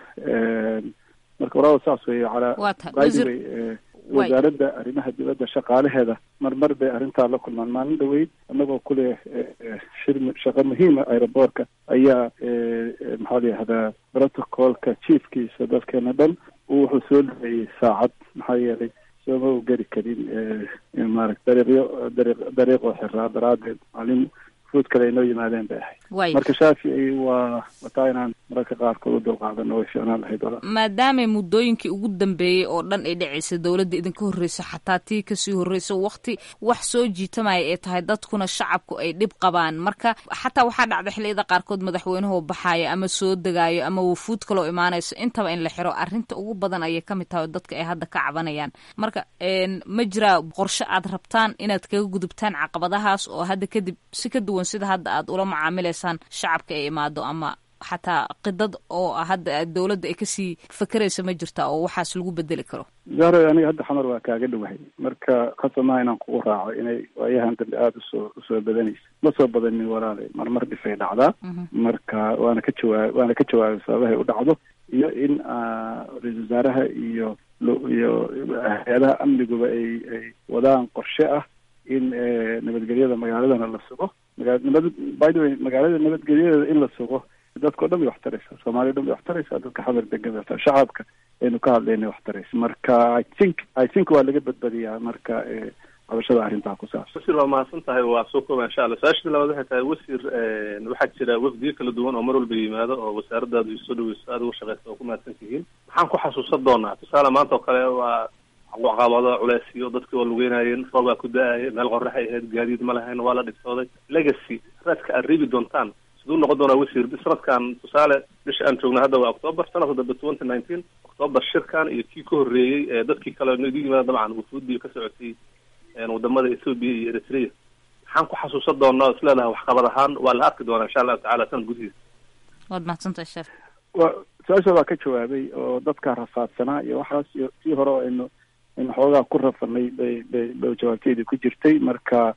marka walaal saas wey calaa by the way wasaaradda arrimaha dibadda shaqaalaheeda marmar bay arrintaa la kulmaan maalin dhaweyd annagoo kuleh shir shaqo muhiima aeroboortka ayaa maxaa la yihahdaa protocolka chiefkiisa dadkeena dhan wuxuu soo dhaweeyey saacad maxaa yeelay sooma u geli karin maarata dariiqyo dariiq dariiqoo xiraa daraadeed maalin fuud kale ay noo yimaadeen bay ahayd marka shaafici waa wataa inaan mararka qaarkood u dulqaadano way fiicnaan lahayd wala maadaama muddooyinkii ugu dambeeyey oo dhan ay dhacaysa dowladda idinka horreysa xataa tii kasii horreysa wakti wax soo jiitamaya ay tahay dadkuna shacabku ay dhib qabaan marka xataa waxaa dhacda xilliyada qaarkood madaxweynuhu baxaaya ama soo degaayo ama wufuud kaloo imaanayso intaba in la xiro arrinta ugu badan ayay ka mid tahay oo dadka ay hadda ka cabanayaan marka ma jiraa qorshe aad rabtaan inaad kaga gudubtaan caqabadahaas oo hadda kadib si ka duwan sida hadda aad ula macaamilaysaan shacabka ay imaado ama xataa qidad oo hadda dowladda ay kasii fakeraysa ma jirta oo waxaas lagu bedeli karo zahra aniga hadda xamar waa kaaga dhowahay marka khasamaha inaan kugu raaco inay waayahan dambe aada usoo usoo badanaysa ma soo badanin walaale marmar dhifay dhacdaa marka waana ka jawaab waana ka jawaabay sababahay u dhacdo iyo in ra-isul wasaaraha iyo iyo hay-adaha amniguba ay ay wadaan qorshe ah in nabadgelyada magaaladana la sugo magaa nabad by the way magaalada nabadgelyadeeda in la sugo dadka o dhan bay wax taraysaa soomaaliya o dhan bay wax taraysaa dadka xamar degan bay wax shacabka aynu ka hadlayna wax taraysa marka i think i think waa laga badbadiyaa marka qabashada arrintaa ku saabsan wasiir waa mahadsan tahay waa soo kooba insha allah su-aashii labaad waxay tahay wasiir waxaa jira wafdiyo kala duwan oo mar walba yimaado oo wasaaradaadu isoo dhaweyso aada uga shaqeysa oo ku mahadsan tihiin maxaan ku xasuusan doonaa tusaale maanta oo kale waa caqabado culeysyo dadkii waa lugeynayeen roobaa ku da-aya meel qoraxay ahayd gaadiid ma lahayn waa la dhibsooday legacy raadka aad reebi doontaan siduu noqon doonaa wasiir sanadkan tusaale bisha aan joogna hadda waa october sanadka dambe twenty nineteen october shirkan iyo kii ka horreeyey ee dadkii kale nagu yimaada dabcan wufuudii ka socotay wadamada ethoopia iyo eritrea maxaan ku xasuusan doonaa is leedahay waxqabad ahaan waa la arki doonaa insha allahu tacala sanad gudihiisa waad mahadsantahay sheef wa su-aasha waa ka jawaabay oo dadka rafaadsanaa iyo waxaas iyo tii hore oo aynu aynu xoogaa ku rafanay bay bay bay jawaabteedii ku jirtay marka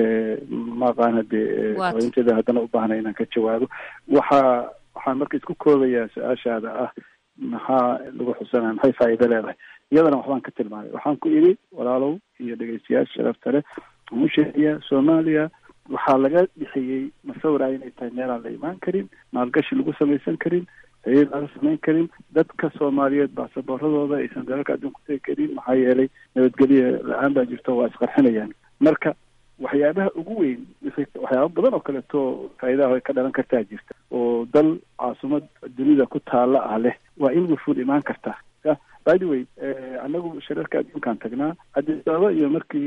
maaqaan hadee inteeda haddana u baahnay inaan ka jawaabo waxa waxaan marka isku koobayaa su-aashaada ah maxaa lagu xusanaya maxay faa'iido leedahay iyadana waxbaan ka tilmaamay waxaan ku idhi walaalow iyo dhegeystayaasha sharafta leh waxaan u sheegayaa soomaaliya waxaa laga dhixiyey masawira inay tahay meelaan la imaan karin maalgashi lagu samaysan karin xiriir laga samayn karin dadka soomaaliyeed baasaboorradooda aysan dalalka adduunka tegi karin maxaa yeelay nabadgelya la-aan baa jirto waa isqarxinayaan marka waxyaabaha ugu weyn waxyaaba badan oo kaleeto faa'iidaha ay ka dhalan kartaa jirta oo dal caasimad dunida ku taala ah leh waa in wufuud imaan kartaa by the way anagu shirarka adduunkaan tagnaa addis ababa iyo markii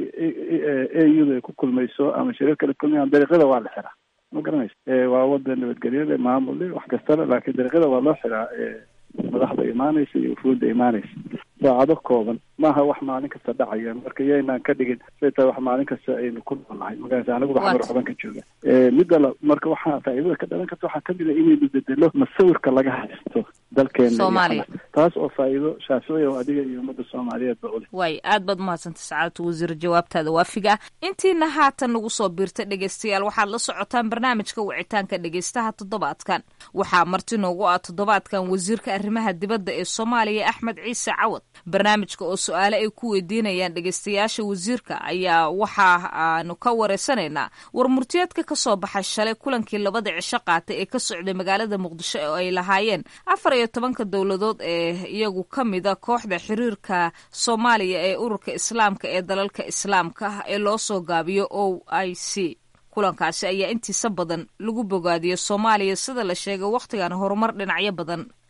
a u da ay ku kulmayso ama shirar kale kulmayaan dariiqyada waa la xiraa ma garanaysa waa wadan nabadgelyale maamule wax kastale laakiin dariiqyada waa loo xiraa madaxda imaanaysa iyo wufuudda imaanaysa saacado kooban maaha wax maalin kasta dhacaya marka yaynaan ka dhigin say tahay wax maalin kasta aynu ku noolnahay magarasa anagu waxmar waxban ka jooga midda la marka waxaa faa'iidada ka dhalan karta waxaa kamid a inaynu bedelo masawirka laga haysto dalkeena taas oo faa'iido shaaficiya oo adiga iyo ummadda soomaaliyeed ba uleh waay aad baad umahadsantay sacaadatu wasiir jawaabtaada waafiga intiina haatan nagu soo biirta dhegeystayaal waxaad la socotaan barnaamijka wicitaanka dhegeystaha toddobaadkan waxaa marti noogu ah toddobaadkan wasiirka arrimaha dibadda ee soomaaliya axmed ciise cawad barnaamijka oo su-aale ay ku weydiinayaan dhegeystayaasha wasiirka ayaa waxa aanu ka wareysanaynaa war murtiyeedka ka soo baxay shalay kulankii labada cisho qaatay ee ka socday magaalada muqdisho oo ay lahaayeen afar iyo tobanka dowladood ee iyagu ka mida kooxda xiriirka soomaaliya ee ururka islaamka ee dalalka islaamka ah ee loo soo gaabiyo o i c kulankaasi ayaa intiisa badan lagu bogaadiyey soomaaliya sida la sheegay wakhtigan horumar dhinacyo badan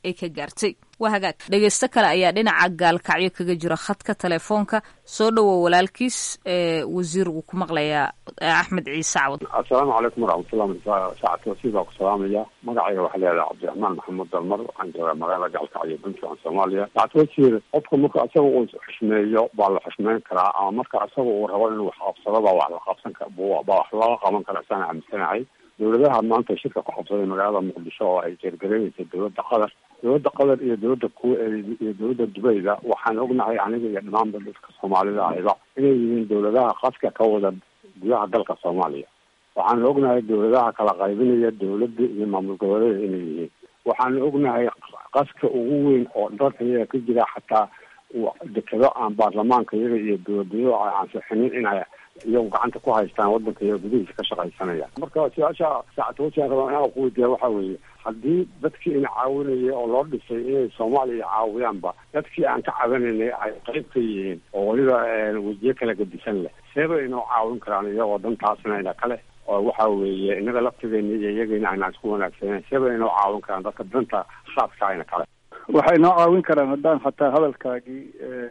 ay ka gaartay waa hagaag dhegeysto kale ayaa dhinaca gaalkacyo kaga jira khadka telefoonka soo dhowow walaalkiis wasiir wuu ku maqlayaa axmed ciise cawad assalaamu calaykum waraxmatullah saacad wasiir baa ku salaamaya magacayga waxaa leedahay cabdiraxmaan maxamuud dalmar waxaan joogaa magaalada gaalkacyo puntland soomaaliya saacad wasiir qofka marka isaga uu xushmeeyo baa la xushmeyn karaa ama marka isaga uu rabo inuu wax qabsado baa wax la qabsan ka baa wax laga qaban kara isaan aaminsanahay dowladaha maanta shirka ku qabsaday magaalada muqdisho oo ay jeergareynaysa dowladda qatar dowladda qatar iyo dowladda ku iyo dowladda dubayda waxaan ognahay aniga iyo dhamaanba dadka soomaalida ahiba inay yihiin dowladaha qaska ka wada gudaha dalka soomaaliya waxaan ognahay dowladaha kala qaybinaya dowladda iyo maamul goboleeda inay yihiin waxaan ognahay qaska ugu weyn oo dalka iyaga ka jira xataa dekado aan baarlamaanka iyaga iyo dowladnimo ay ansixinin inay iyagu gacanta ku haystaan wadanka iyaga gudihiisa ka shaqaysanaya marka su-aasha saacadwasiaan rabaa inaan ku weydiiya waxa weeye haddii dadkii ina caawinaya oo loo dhisay inay soomaaliya caawiyaanba dadkii aan ka cabanaynay ay qayb ka yihiin oo weliba wejiyo kala gedisan leh seeba inoo caawin karaan iyagoo dantaasna ina kale oo waxa weeye inaga laftigeena iyo iyagana aynaan isku wanaagsaneyn seeba inoo caawin karaan dadka danta khaaska ina kale waxay noo caawin karaan haddaan xataa hadalkaagii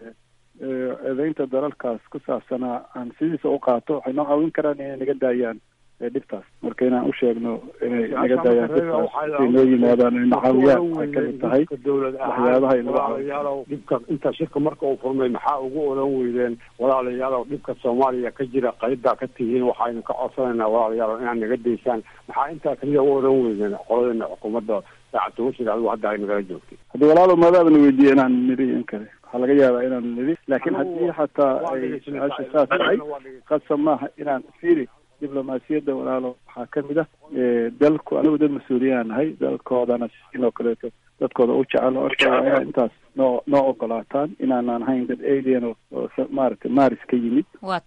eedeynta dalalkaas ku saabsanaa aan sidiisa u qaato waxay noo caawin karaan inay naga daayaan dhibtaas marka inaan u sheegno inay naga daayaan dhibtaas ay noo yimaadaan ay nacaawiyaan waxay kamid tahay waxyaabaha inaga walaalayaalow dhibka inta shirka marka uu furmay maxaa ugu oran weydeen walaalayaalow dhibka soomaaliya ka jira qaybdaa ka tihiin waxaynu ka codsanaynaa walaalayaalow inaad naga daysaan maxaa intaa kaliya u oran weydeen qoladana xukuumadda saacadtawashir adigu hadda ay nagala joogtay haddii walaalo maadaabana weydiiye inaan niri in kale waxaa laga yaabaa inaan niri laakiin haddii xataa ay su-aasha saas tahay qasab maaha inaan firi diblomaasiyadda walaalo waxaa kamid ah dalku anigu dad mas-uuliyaan nahay dalkoodana inoo kaleeto dadkooda u jecel orkooda inaa intaas noo noo ogolaataan inaanaan hayn dad alien oo maaragtay maris ka yimid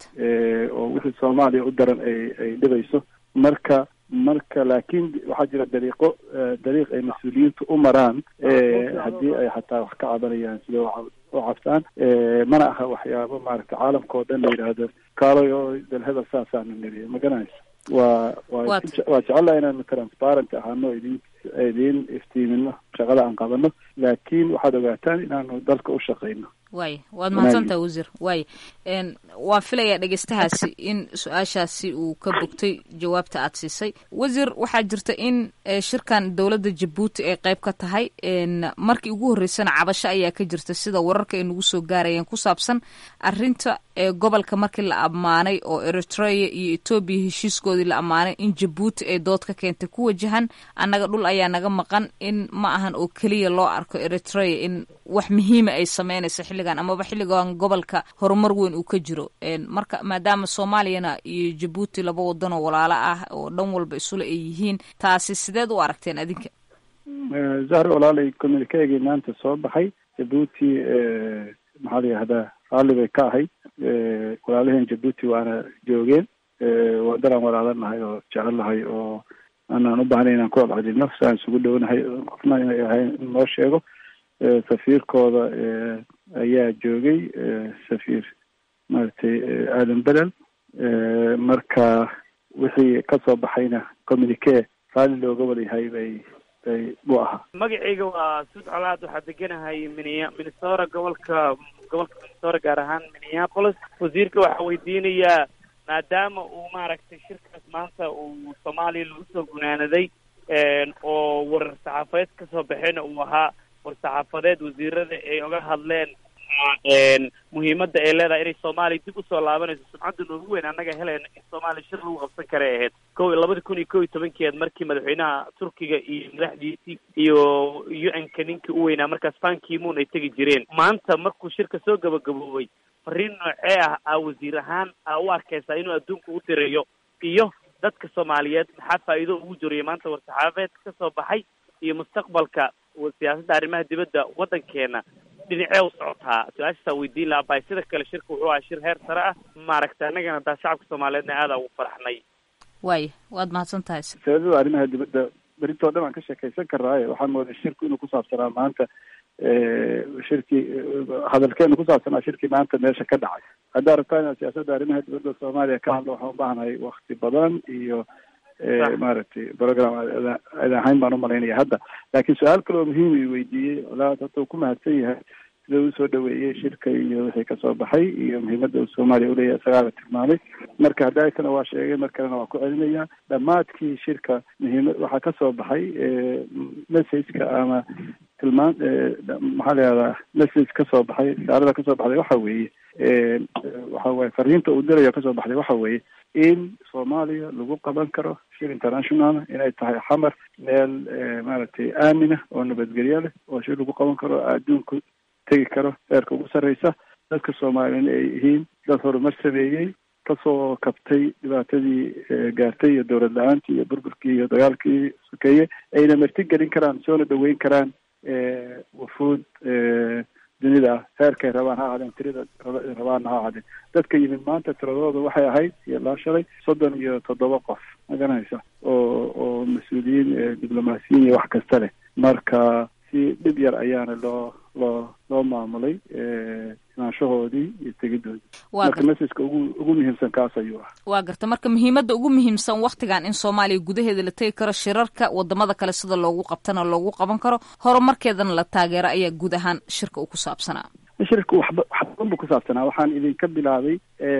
oo wixii soomaaliya u daran ay ay dhibayso marka marka laakiin waxaa jira dariiqo dariiq ay mas-uuliyiintu u maraan haddii ay xataa wax ka cabanayaan sida u cabsaan mana aha waxyaabo maaragtay caalamka oo dhan la yidhaahdo kaalay oo dalhebel saasaana niriya ma garanaysa waa waa waa jecelaha inaanu transparent ahaano idin idin iftiimino shaqada aan qabano laakiin waxaad ogaataan inaanu dalka u shaqayno waay waad mahadsantaha wasiir waay waan filayaa dhegeystahaasi in su-aashaasi uu ka bogtay jawaabta aad siisay wasiir waxaa jirta in shirkan dowladda jabuuti ay qayb ka tahay markii ugu horreysana cabasho ayaa ka jirta sida wararka ay nagu soo gaarayeen ku saabsan arinta gobolka markii la ammaanay oo eritrea iyo etoobiya heshiiskoodii la ammaanay in jabuuti ay dood ka keentay ku wajahan annaga dhul ayaa naga maqan in ma ahan oo keliya loo arko eritrea in wax muhiima ay sameynayso xilligan amaba xilligan gobolka horumar weyn uu ka jiro marka maadaama soomaaliyana iyo jabuuti laba wadanoo walaalo ah oo dhan walba isule ay yihiin taasi sideed u aragteen adinka zahri walaalay communikeegii maanta soo baxay jabuuti maxaa la yihahdaa raalli bay ka ahayd walaalaheen jabuuti waana joogeen wadanaan walaalanahay oo jecelnahay oo aanaan u bahnay inaan ku celcelino si aan isugu dhownahay qofna inay ahayn in noo sheego safiirkooda ayaa joogay safiir maaragtay aadan belel marka wixii kasoo baxayna communique raalli looga wadayahay bay bay buu ahaa magacayga waa suud colaad waxaa deganahay minia minnesota gobolka gobolka minnesota gaar ahaan minneapolis wasiirka waxaa weydiinayaa maadaama uu maaragtay shirkaas maanta uu soomaaliya lagu soo gunaanaday oo warar saxaafadeed kasoo baxeen uu ahaa war saxaafadeed wasiirada ay oga hadleen muhiimadda ay leedahay inay soomaaliya dib usoo laabanayso sumcadda noogu weyn annaga helayna in soomaaliya shir lagu qabsan karay ahayd ko labada kun iyo ko iyo tobankeed markii madaxweynaha turkiga iyo madaxdiisii iyo u n-ka ninkii u weynaa markaas bankimuun ay tegi jireen maanta markuu shirka soo gabagaboobay fariin noocee ah aa wasiir ahaan aa u arkaysaa inuu adduunka u dirayo iyo dadka soomaaliyeed maxaa faa'iido ugu jiriyo maanta war-saxaafadeed ka soo baxay iyo mustaqbalka siyaasadda arrimaha dibadda waddankeena dhinacee u socotaa su-aashaasaa weydiin lahaa bay sida kale shirka wuxuu ahaa shir heer sare ah maaragtay annagana daa shacabka soomaaliyeedna aadaa ugu faraxnay waaya waad mahadsan tahay siyaasadda arrimaha dibadda berintoo dhan aan ka sheekaysan karnaaye waxaan mooday shirku inuu kusaabsanaa maanta shirkii hadalkeenu kusaabsanaa shirkii maanta meesha ka dhacay haddaa rabtaa inaan siyaasadda arrimaha dibadda soomaaliya ka hadlo waxaan u baahnahay wakti badan iyo maaragtay program ad ahayn baan umalaynaya hadda laakiin su-aal kale oo muhiim i weydiiyey walaad hadda uu ku mahadsan yahay sida uu soo dhaweeyey shirka iyo wixii kasoo baxay iyo muhiimadda uu soomaaliya uleeyahay isagaala tilmaamay marka haddaakana waa sheegay mar kalena waa ku celinaya dhammaadkii shirka muhiimad waxaa kasoo baxay messageka ama tilmaan maxaa la yihahdaa message kasoo baxay risaalada kasoo baxday waxa weeye waxa weye fariinta uu dirayo kasoo baxday waxa weeye in soomaaliya lagu qaban karo shir international inay tahay xamar meel maaragtay aamina oo nabadgelyo leh oo shir lagu qaban karo adduunku tegi karo heerka ugu sarreysa dadka soomaaliyana ay yihiin dad horumar sameeyey kasoo kabtay dhibaatadii gaartay iyo dowlad la-aantii iyo burburkii iyo dagaalkii sokeeye ayna marti gelin karaan soona dhaweyn karaan wufuud dunida ah heerkay rabaan ha ahaadeen tirada rabaanna ha ahaadeen dadka yimid maanta tiradooda waxay ahayd iyo laa shalay soddon iyo toddoba qof ma garanaysa oo oo mas-uuliyiin diblomaasiyiin iyo wax kasta leh marka si dhib yar ayaana loo loo loo maamulay imaanshahoodii iyo tegidoodii marka messageka ugu ugu muhiimsan kaas ayuu ah waa garta marka muhiimadda ugu muhiimsan waktigan in soomaaliya gudaheeda la tegi karo shirarka wadamada kale sida loogu qabtana loogu qaban karo horumarkeedana la taageero ayaa guud ahaan shirka uu ku saabsanaa shirka waxba wax badan buu ku saabsanaa waxaan idinka bilaabay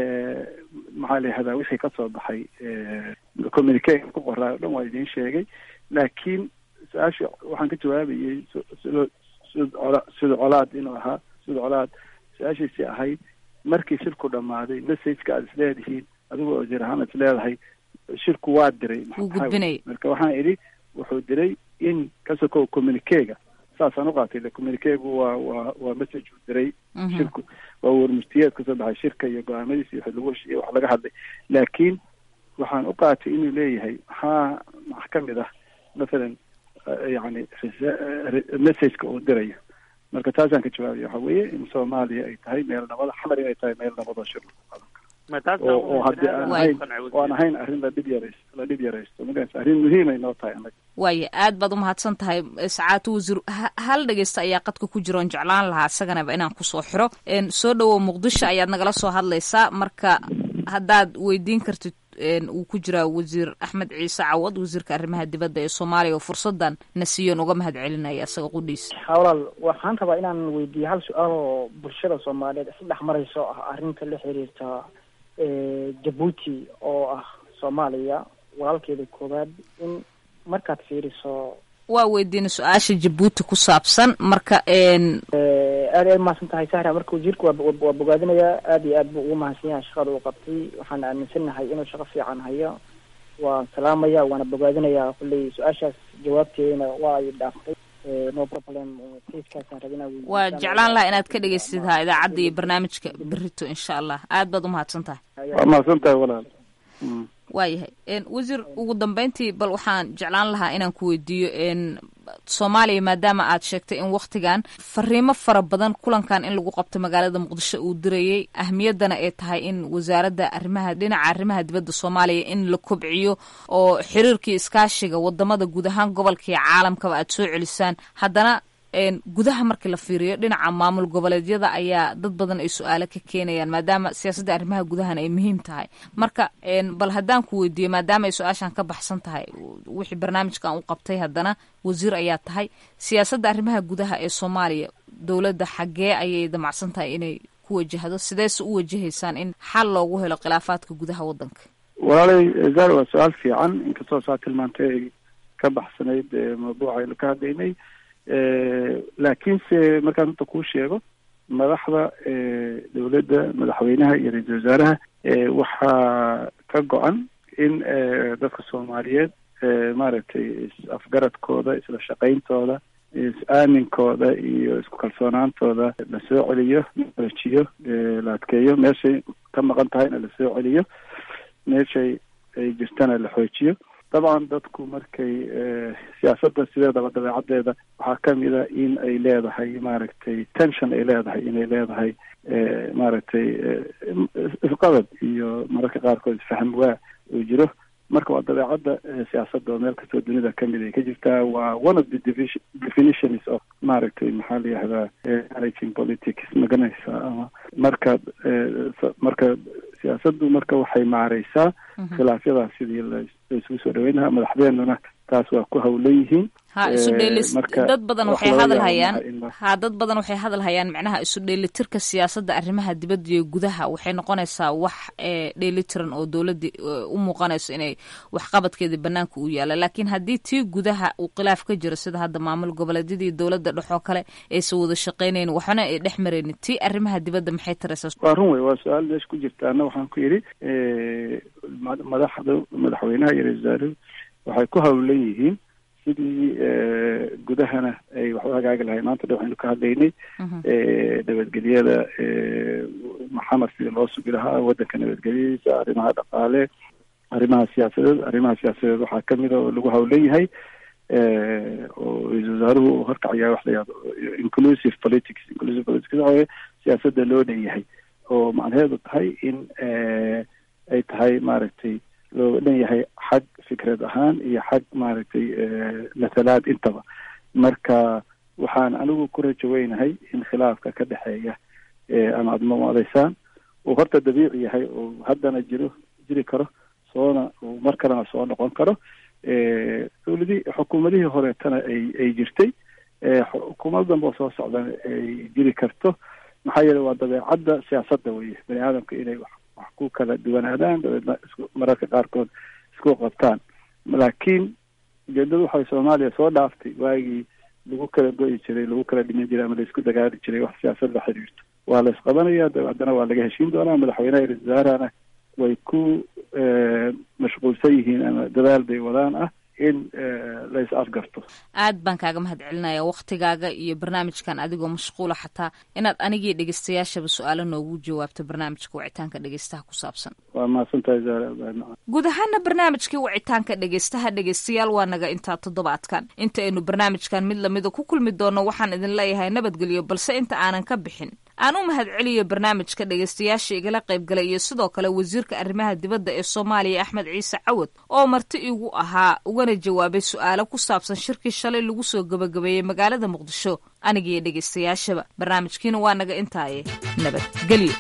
maxaa la yihahdaa wixii kasoo baxay communique ku qoraa o dhan waa idin sheegay laakiin su-aasha waxaan ka jawaabayay sida sida sida colaad inuu ahaa sida colaad su-aashiisi ahayd markii shirku dhammaaday messageka aad isleedihiin adiga oo jir ahaan is leedahay shirku waa diray marka waxaan idhi wuxuu diray in kasoko communiquega saasaan uqaatay le communiquegu waa waa waa message uu diray shirku waa warmurtiyeed kasoo baxay shirka iyo go-aamadiisa iyo lagu heshiiye wax laga hadlay laakiin waxaan uqaatay inuu leeyahay maxaa max ka mid ah mathalan yani messageka uu dirayo marka taasaan ka jawaabaya waxa weeye in soomaaliya ay tahay meel nabada xamar inay tahay meel nabadoo shir lagu qaban karo oo haddii aan ahayn oo aan ahayn arrin la dhib yarays la dhib yaraysto magaraysa arrin muhiimay noo tahay annaga waaya aad baad umahadsan tahay sacaatu wasiir hal dhegeysta ayaa qadka ku jira oon jeclaan lahaa isaganaba inaan kusoo xiro soo dhawow muqdisho ayaad nagala soo hadlaysaa marka haddaad weydiin kartid uu ku jiraa wasiir axmed ciise cawad wasiirka arrimaha dibadda ee soomaaliya oo fursadan na siiyoon uga mahad celinaya isaga qudhiisa walaal waxaan rabaa inaan weydiiyo hal su-aal oo bulshada soomaaliyeed isdhex marayso ah arrinta la xiriirta jabuuti oo ah soomaaliya walaalkeeda koowaad in markaad fiiriso waa weydiina su-aasha jabuuti ku saabsan marka aad ay umahadsan tahay sahra marka wasiirka waa bogaadinayaa aad iyo aad buu ugu mahadsan yahay shaqada uu qabtay waxaan aaminsanahay inuu shaqo fiican hayo waan salaamaya waana bogaadinayaa kulley su-aashaas jawaabteedana waa ay dhaaftay no problem kaskaasaan rabinaa waa jeclaan lahaa inaad ka dhegeystidaa idaacadda iyo barnaamijka berito insha allah aad baad umahadsan tahay waa mahadsan tahay walaal waayahay wasiir ugu dambeyntii bal waxaan jeclaan lahaa inaan ku weydiiyo soomaaliya maadaama aad sheegtay in waktigan fariimo fara badan kulankan in lagu qabto magaalada muqdisho uu dirayay ahmiyaddana ay tahay in wasaaradda arrimaha dhinaca arrimaha dibadda soomaaliya in la kobciyo oo xiriirkii iskaashiga wadamada guud ahaan gobolka iyo caalamkaba aad soo celisaan haddana gudaha markii la fiiriyo dhinaca maamul goboleedyada ayaa dad badan ay su-aalo ka keenayaan maadaama siyaasadda arrimaha gudahana ay muhiim tahay marka bal haddaan ku weydiiyo maadaama ay su-aashan ka baxsan tahay wixii barnaamijkan u qabtay haddana wasiir ayaa tahay siyaasadda arrimaha gudaha ee soomaaliya dowladda xaggee ayay damacsan tahay inay ku wajahdo sideese u wajahaysaan in xal loogu helo khilaafaadka gudaha waddanka walaalay zar waa su-aal fiican inkastoo saa tilmaantay ay ka baxsanayd mawduuca aynu ka hadlaynay laakiinse markaan hadda kuu sheego madaxda dowladda madaxweynaha iyo ra-iisul wasaaraha waxaa ka go-an in dadka soomaaliyeed maaragtay is-afgaradkooda isla shaqayntooda is-aaminkooda iyo isku kalsoonaantooda la soo celiyo lajiyo la adkeeyo meeshay ka maqan tahayna la soo celiyo meeshay ay jirtana la xoojiyo dabcan dadku markay siyaasadda sideedaba dabeecadeeda waxaa kamid a in ay leedahay maaragtay tension ay leedahay inay leedahay maaragtay isqabad iyo mararka qaarkood isfahm waa uu jiro marka waa dabeecadda siyaasadda oo meel kastoo dunida kamid ay ka jirtaa waa one of the division definitions of maaragtay maxaa la yihahdaa managing politics maganaysa ama marka marka siyaasaddu marka waxay maareysaa khilaafyadaas sidii la isugu soo dhaweyn lahaa madaxdeennuna taas waa ku hawlan yihiin ha isu dheelis marka dad badan wax waxay laga hadal yaabo hayaan maaha in la- ha dad badan waxay hadal hayaan macnaha isu dheelitirka siyaasadda arrimaha dibadda iyo gudaha waxay noqonaysaa wax ee dheelitiran oo dowladda eh, u muuqanayso inay waxqabadkeeda banaanka u yaala laakiin haddii tii gudaha uu khilaaf ka jiro sida hadda maamul goboleedyadii dowladda dhexoo kale aysan wada shaqaynayn waxna ay dhex maraynin tii arrimaha dibadda maxay taraysaa waa run wey waa su-aal meesha ku jirta anna waxaan ku yidhi eh, ma- madaxda madaxweynaha iyo ra-iisul wasaaruhu waxay ku hawlan yihiin sidii eh, gudahana ay wax u hagaagi lahay maanta dhan waxaynu ka hadlaynay eh, nabadgelyada eh, maxamed sidii loo sugi lahaa waddanka nabadgelyadiisa arrimaha dhaqaale arrimaha siyaasadeed arrimaha siyaasadeed waxaa kamid a oo lagu hawlan yahay eh, oo ra-iisul wasaaruhu uu horkacayaa wax la yihahdo inclusive politics inclusive politics waxa weye siyaasadda loo dhanyahay oo macnaheedu tahay in eh, ay tahay maaragtay loo dhan yahay xag fikrad ahaan iyo xag maaragtay eh, mathalaad intaba marka waxaan anigu ku rajo weynahay in khilaafka ka dhexeeya eh, ama aada mamadaysaan uu horta dabiici yahay oo haddana jiro jiri karo soona uu mar kalena soo noqon karo eh, dowladihii xukuumadihii horeetana ay ay jirtay eh, xukuumad danbe oo soo socdana ay jiri karto maxaa yeelay waa dabeecadda siyaasadda weye bani aadamka inay wax wax ku kala duwanaadaan dabeedna isku mararka qaarkood isku qabtaan laakiin ujeedadu waxay soomaaliya soo dhaaftay waagii lagu kala go'i jiray lagu kala dhiman jiray ama laisku dagaali jiray wax siyaasad la xiriirto waa la isqabanaya dabe haddana waa laga heshiin doonaa madaxweynaha iyo ra-iisul wasaarahana way ku eh, mashquulsan yihiin ama dadaal bay wadaan ah in eh, la is afgarto aad baan kaaga mahad celinaya waktigaaga iyo barnaamijkan adigoo mashquula xataa inaad anigii dhegeystayaashaba su-aalo noogu jawaabto barnaamijka wicitaanka dhegeystaha ku saabsan waa mahadsantahay zaara ibraahim guud ahaana barnaamijkii wicitaanka dhegeystaha dhegeystayaal waa naga intaa toddobaadkan inta aynu barnaamijkan mid lamida ku kulmi doono waxaan idin leeyahay nabadgelyo balse inta aanan ka bixin aan u mahad celiyo barnaamijka dhegeystayaasha igala qaybgalay iyo sidoo kale wasiirka arrimaha dibadda ee soomaaliya axmed ciise cawad oo marti igu ahaa ugana jawaabay su-aalo ku saabsan shirkii shalay lagu soo gabagabeeyey magaalada muqdisho anigiyo dhegeystayaashaba barnaamijkiina waa naga intaaye nabadgelyo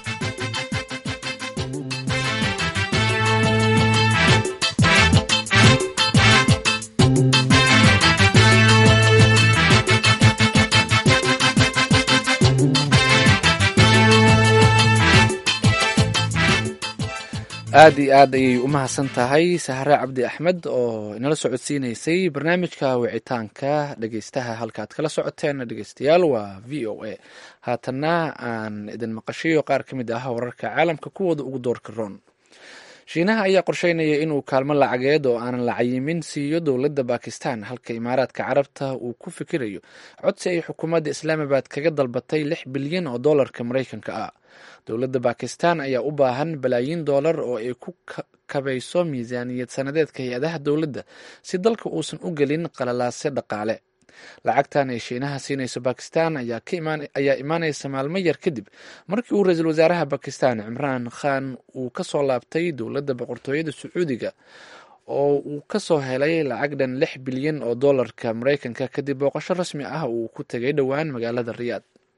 aad iyo aad ayay u mahadsan tahay sahre cabdi axmed oo inala socodsiineysay barnaamijka wicitaanka dhegeystaha halkaad kala socoteen dhegeystayaal waa v o a haatanna aan idin maqashayo qaar ka mid ah wararka caalamka kuwooda ugu doorka roon shiinaha ayaa qorsheynaya inuu kaalmo lacageed oo aanan la cayimin siiyo dowladda bakistan halka imaaraadka carabta uu ku fikirayo codsi ay xukuumadda islaamabad kaga dalbatay lix bilyan oo dollarka maraykanka ah dowladda bakistan ayaa u baahan balaayiin dollar oo ay ku kabayso miisaaniyad sanadeedka hay-adaha dowladda si dalka uusan u gelin qalalaase dhaqaale lacagtan ay shiinaha siinayso bakistan ayaa imaanaysa maalmo yar kadib markii uu ra-iisul wasaaraha bakistan cimraan khan uu ka soo laabtay dowladda boqortooyada sacuudiga oo uu ka soo helay lacag dhan lix bilyan oo dollarka maraykanka kadib booqasho rasmi ah uu ku tegay dhowaan magaalada riyaad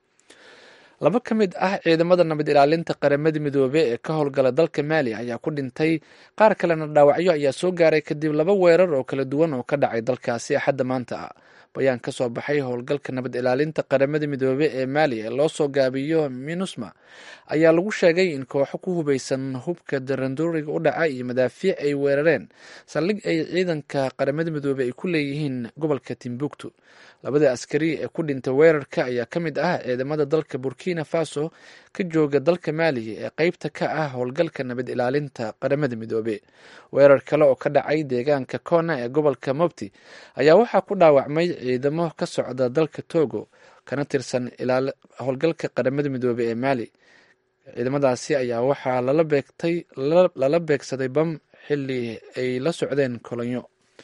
laba ka mid ah ciidamada nabad ilaalinta qaramada midoobe ee ka howlgala dalka maali ayaa ku dhintay qaar kalena dhaawacyo ayaa soo gaaray kadib laba weerar oo kala duwan oo ka dhacay dalkaasi axadda maanta ah bayaan ka soo baxay howlgalka nabad ilaalinta qaramada midoobe ee maali ee loo soo gaabiyo minusma ayaa lagu sheegay in kooxo ku hubeysan hubka daranduuriga u dhaca iyo madaafiic ay weerareen saldhig ay ciidanka qaramada midoobe ay ku leeyihiin gobolka timbuktu labada askari ee ku dhintay weerarka ayaa ka mid ah ciidamada dalka burkina faso ka jooga dalka maali ee qeybta ka ah howlgalka nabad ilaalinta qaramada midoobe weerar kale oo ka dhacay deegaanka kona ee gobolka mobti ayaa waxaa ku dhaawacmay ciidamo ka socda dalka togo kana tirsan howlgalka qaramada midoobe ee maali ciidamadaasi ayaa waxaa lala beegtay lala beegsaday bam xili ay la socdeen kolonyo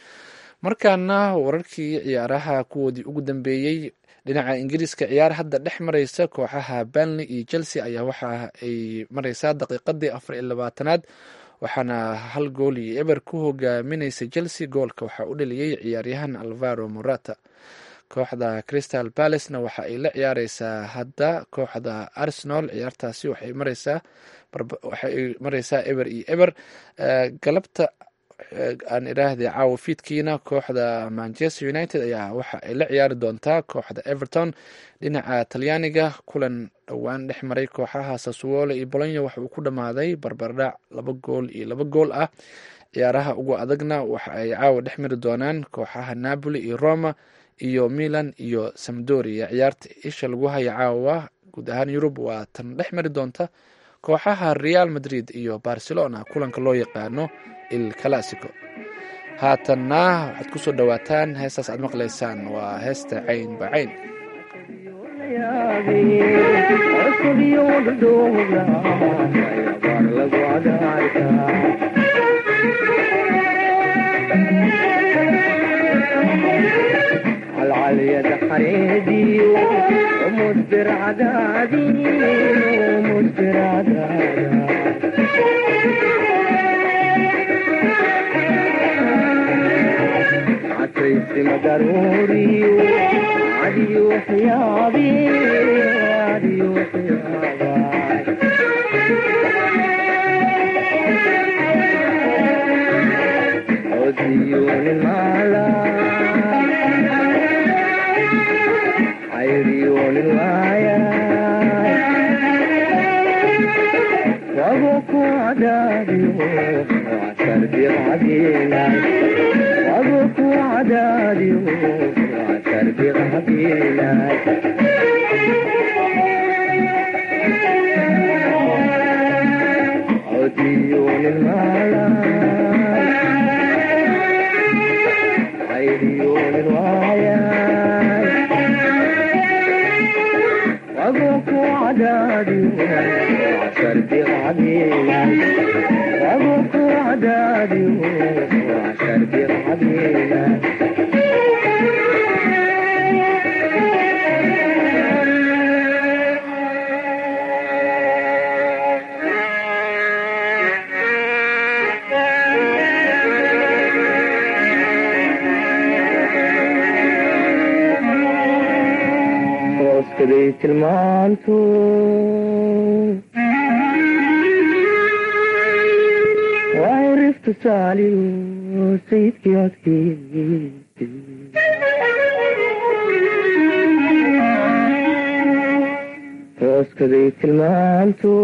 markaana wararkii ciyaaraha kuwoodii ugu dambeeyey dhinaca ingiriiska ciyaar hadda dhex mareysa kooxaha banley iyo chelsea ayaa waxa ay mareysaa daqiiqadii afar iyo labaatanaad waxaana hal gool iyo eber ku hogaamineysa chelsea goolka waxaa u dhaliyey ciyaaryahan alvaro morata kooxda crystal balacena waxa ay la ciyaareysaa hadda kooxda arsenal ciyaartaasi waxay mareysaa waxay mareysaa eber iyo eber galabta aan idhaahday caawa fiidkiina kooxda manchester united ayaa waxa ay la ciyaari doontaa kooxda everton dhinaca talyaaniga kulan dhowaan dhex maray kooxaha sasuole iyo bolonya waxa uu ku dhammaaday barbardhac laba gool iyo laba gool ah ciyaaraha ugu adagna waxa ay caawa dhex mari doonaan kooxaha napoli iyo roma iyo milan iyo samdoria ciyaarta isha lagu haya caawa guud ahaan yurub waa tan dhex mari doonta kooxaha real madrid iyo barcelona kulanka loo yaqaano il classico haatanna waxaad ku soo dhowaataan heestaas aad maqlaysaan waa heesta cayn ba cayn العليا حريدي ومدبر عدادي ومدبر عدادي عتيسي مدروري عدي وحيابي عدي وحيابي عزيون المعلى عيريون الوايا وابوك وعدادي وعسر بغدينا وابوك وعدادي وعسر بغدينا عديون المالا عيريون الوايا أبوك وعدادي وعشر بغدينا أبوك وعدادي وعشر بغدينا hooskaday tilmaantu waa riftu saaliyo sayidkii codkiisi hooskaday tilmaantu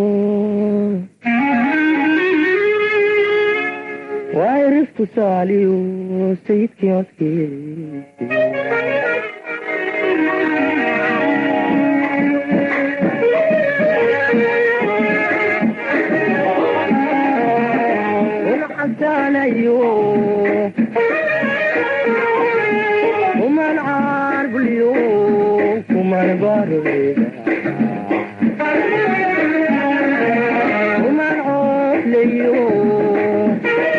waa riftu saaliyo sayidkii codkiisi عليو ومن عارف اليوم ومن بارد ومن عوف ليوم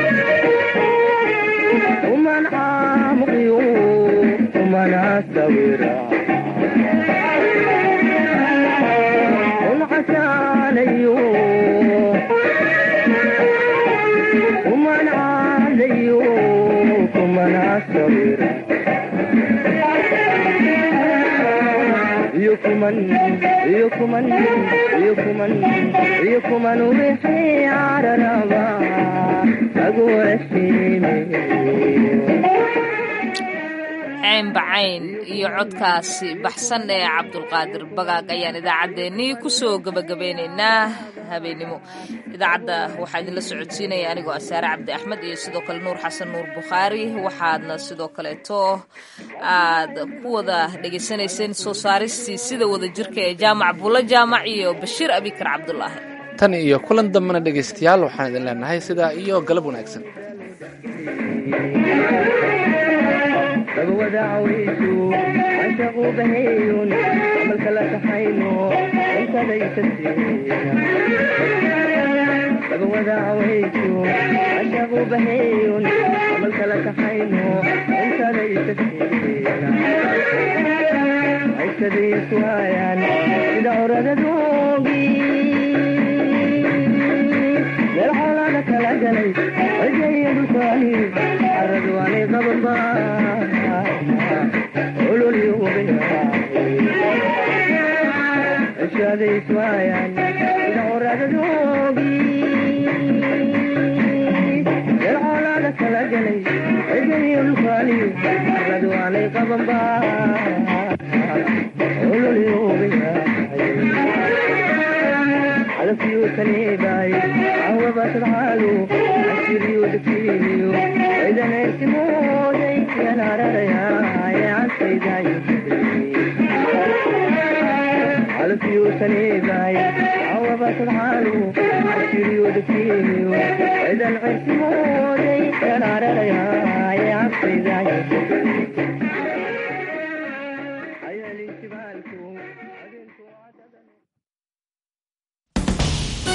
ومن عام غيوم ومن عسويرا والعسى عليوم ومن عليوك ومن عالصغيرة يكمن يكمن يكمن يكمن وبحي على ربا أقول الشيمي cayn bacayn iyo codkaasi baxsan ee cabdulqaadir bagaag ayaan idaacaddeenii kusoo gebagabeynaynaa habeennimo idaacadda waxaa idinla socodsiinaya anigoo asaare cabdi axmed iyo sidoo kale nuur xasan nuur bukhaari waxaadna sidoo kaleeto aad ku wada dhegaysanayseen soo saaristii sida wada jirka ee jaamac buulo jaamac iyo bashiir abikar cabdulaahi tan iyo kulan dambena dhegaystayaal waxaan idin leenahay sidaa iyo galab wanaagsan ودعويتو عشقوا بهيون عملك لا تحينو انت ليس ودعويتو عشقوا بهيون عملك لا تحينو انت ليس عيش ذي سوايان إذا أراد ذوقي للحالة كلا جلي الجيد ثاني الرضواني قبل caadadoogi yarcoolaada kala galay cidayo lukaaliyo arladu aanay qabanba calafyo kaniibaay cawaba sadxaalu casiriyo degsiiniyo cidan erkimooday yanaararayaay cansaydayo calafyo kaniibaay cawaba sadxaalu casiriyo degsiiniyo cidan cerkimooday yanaararayaay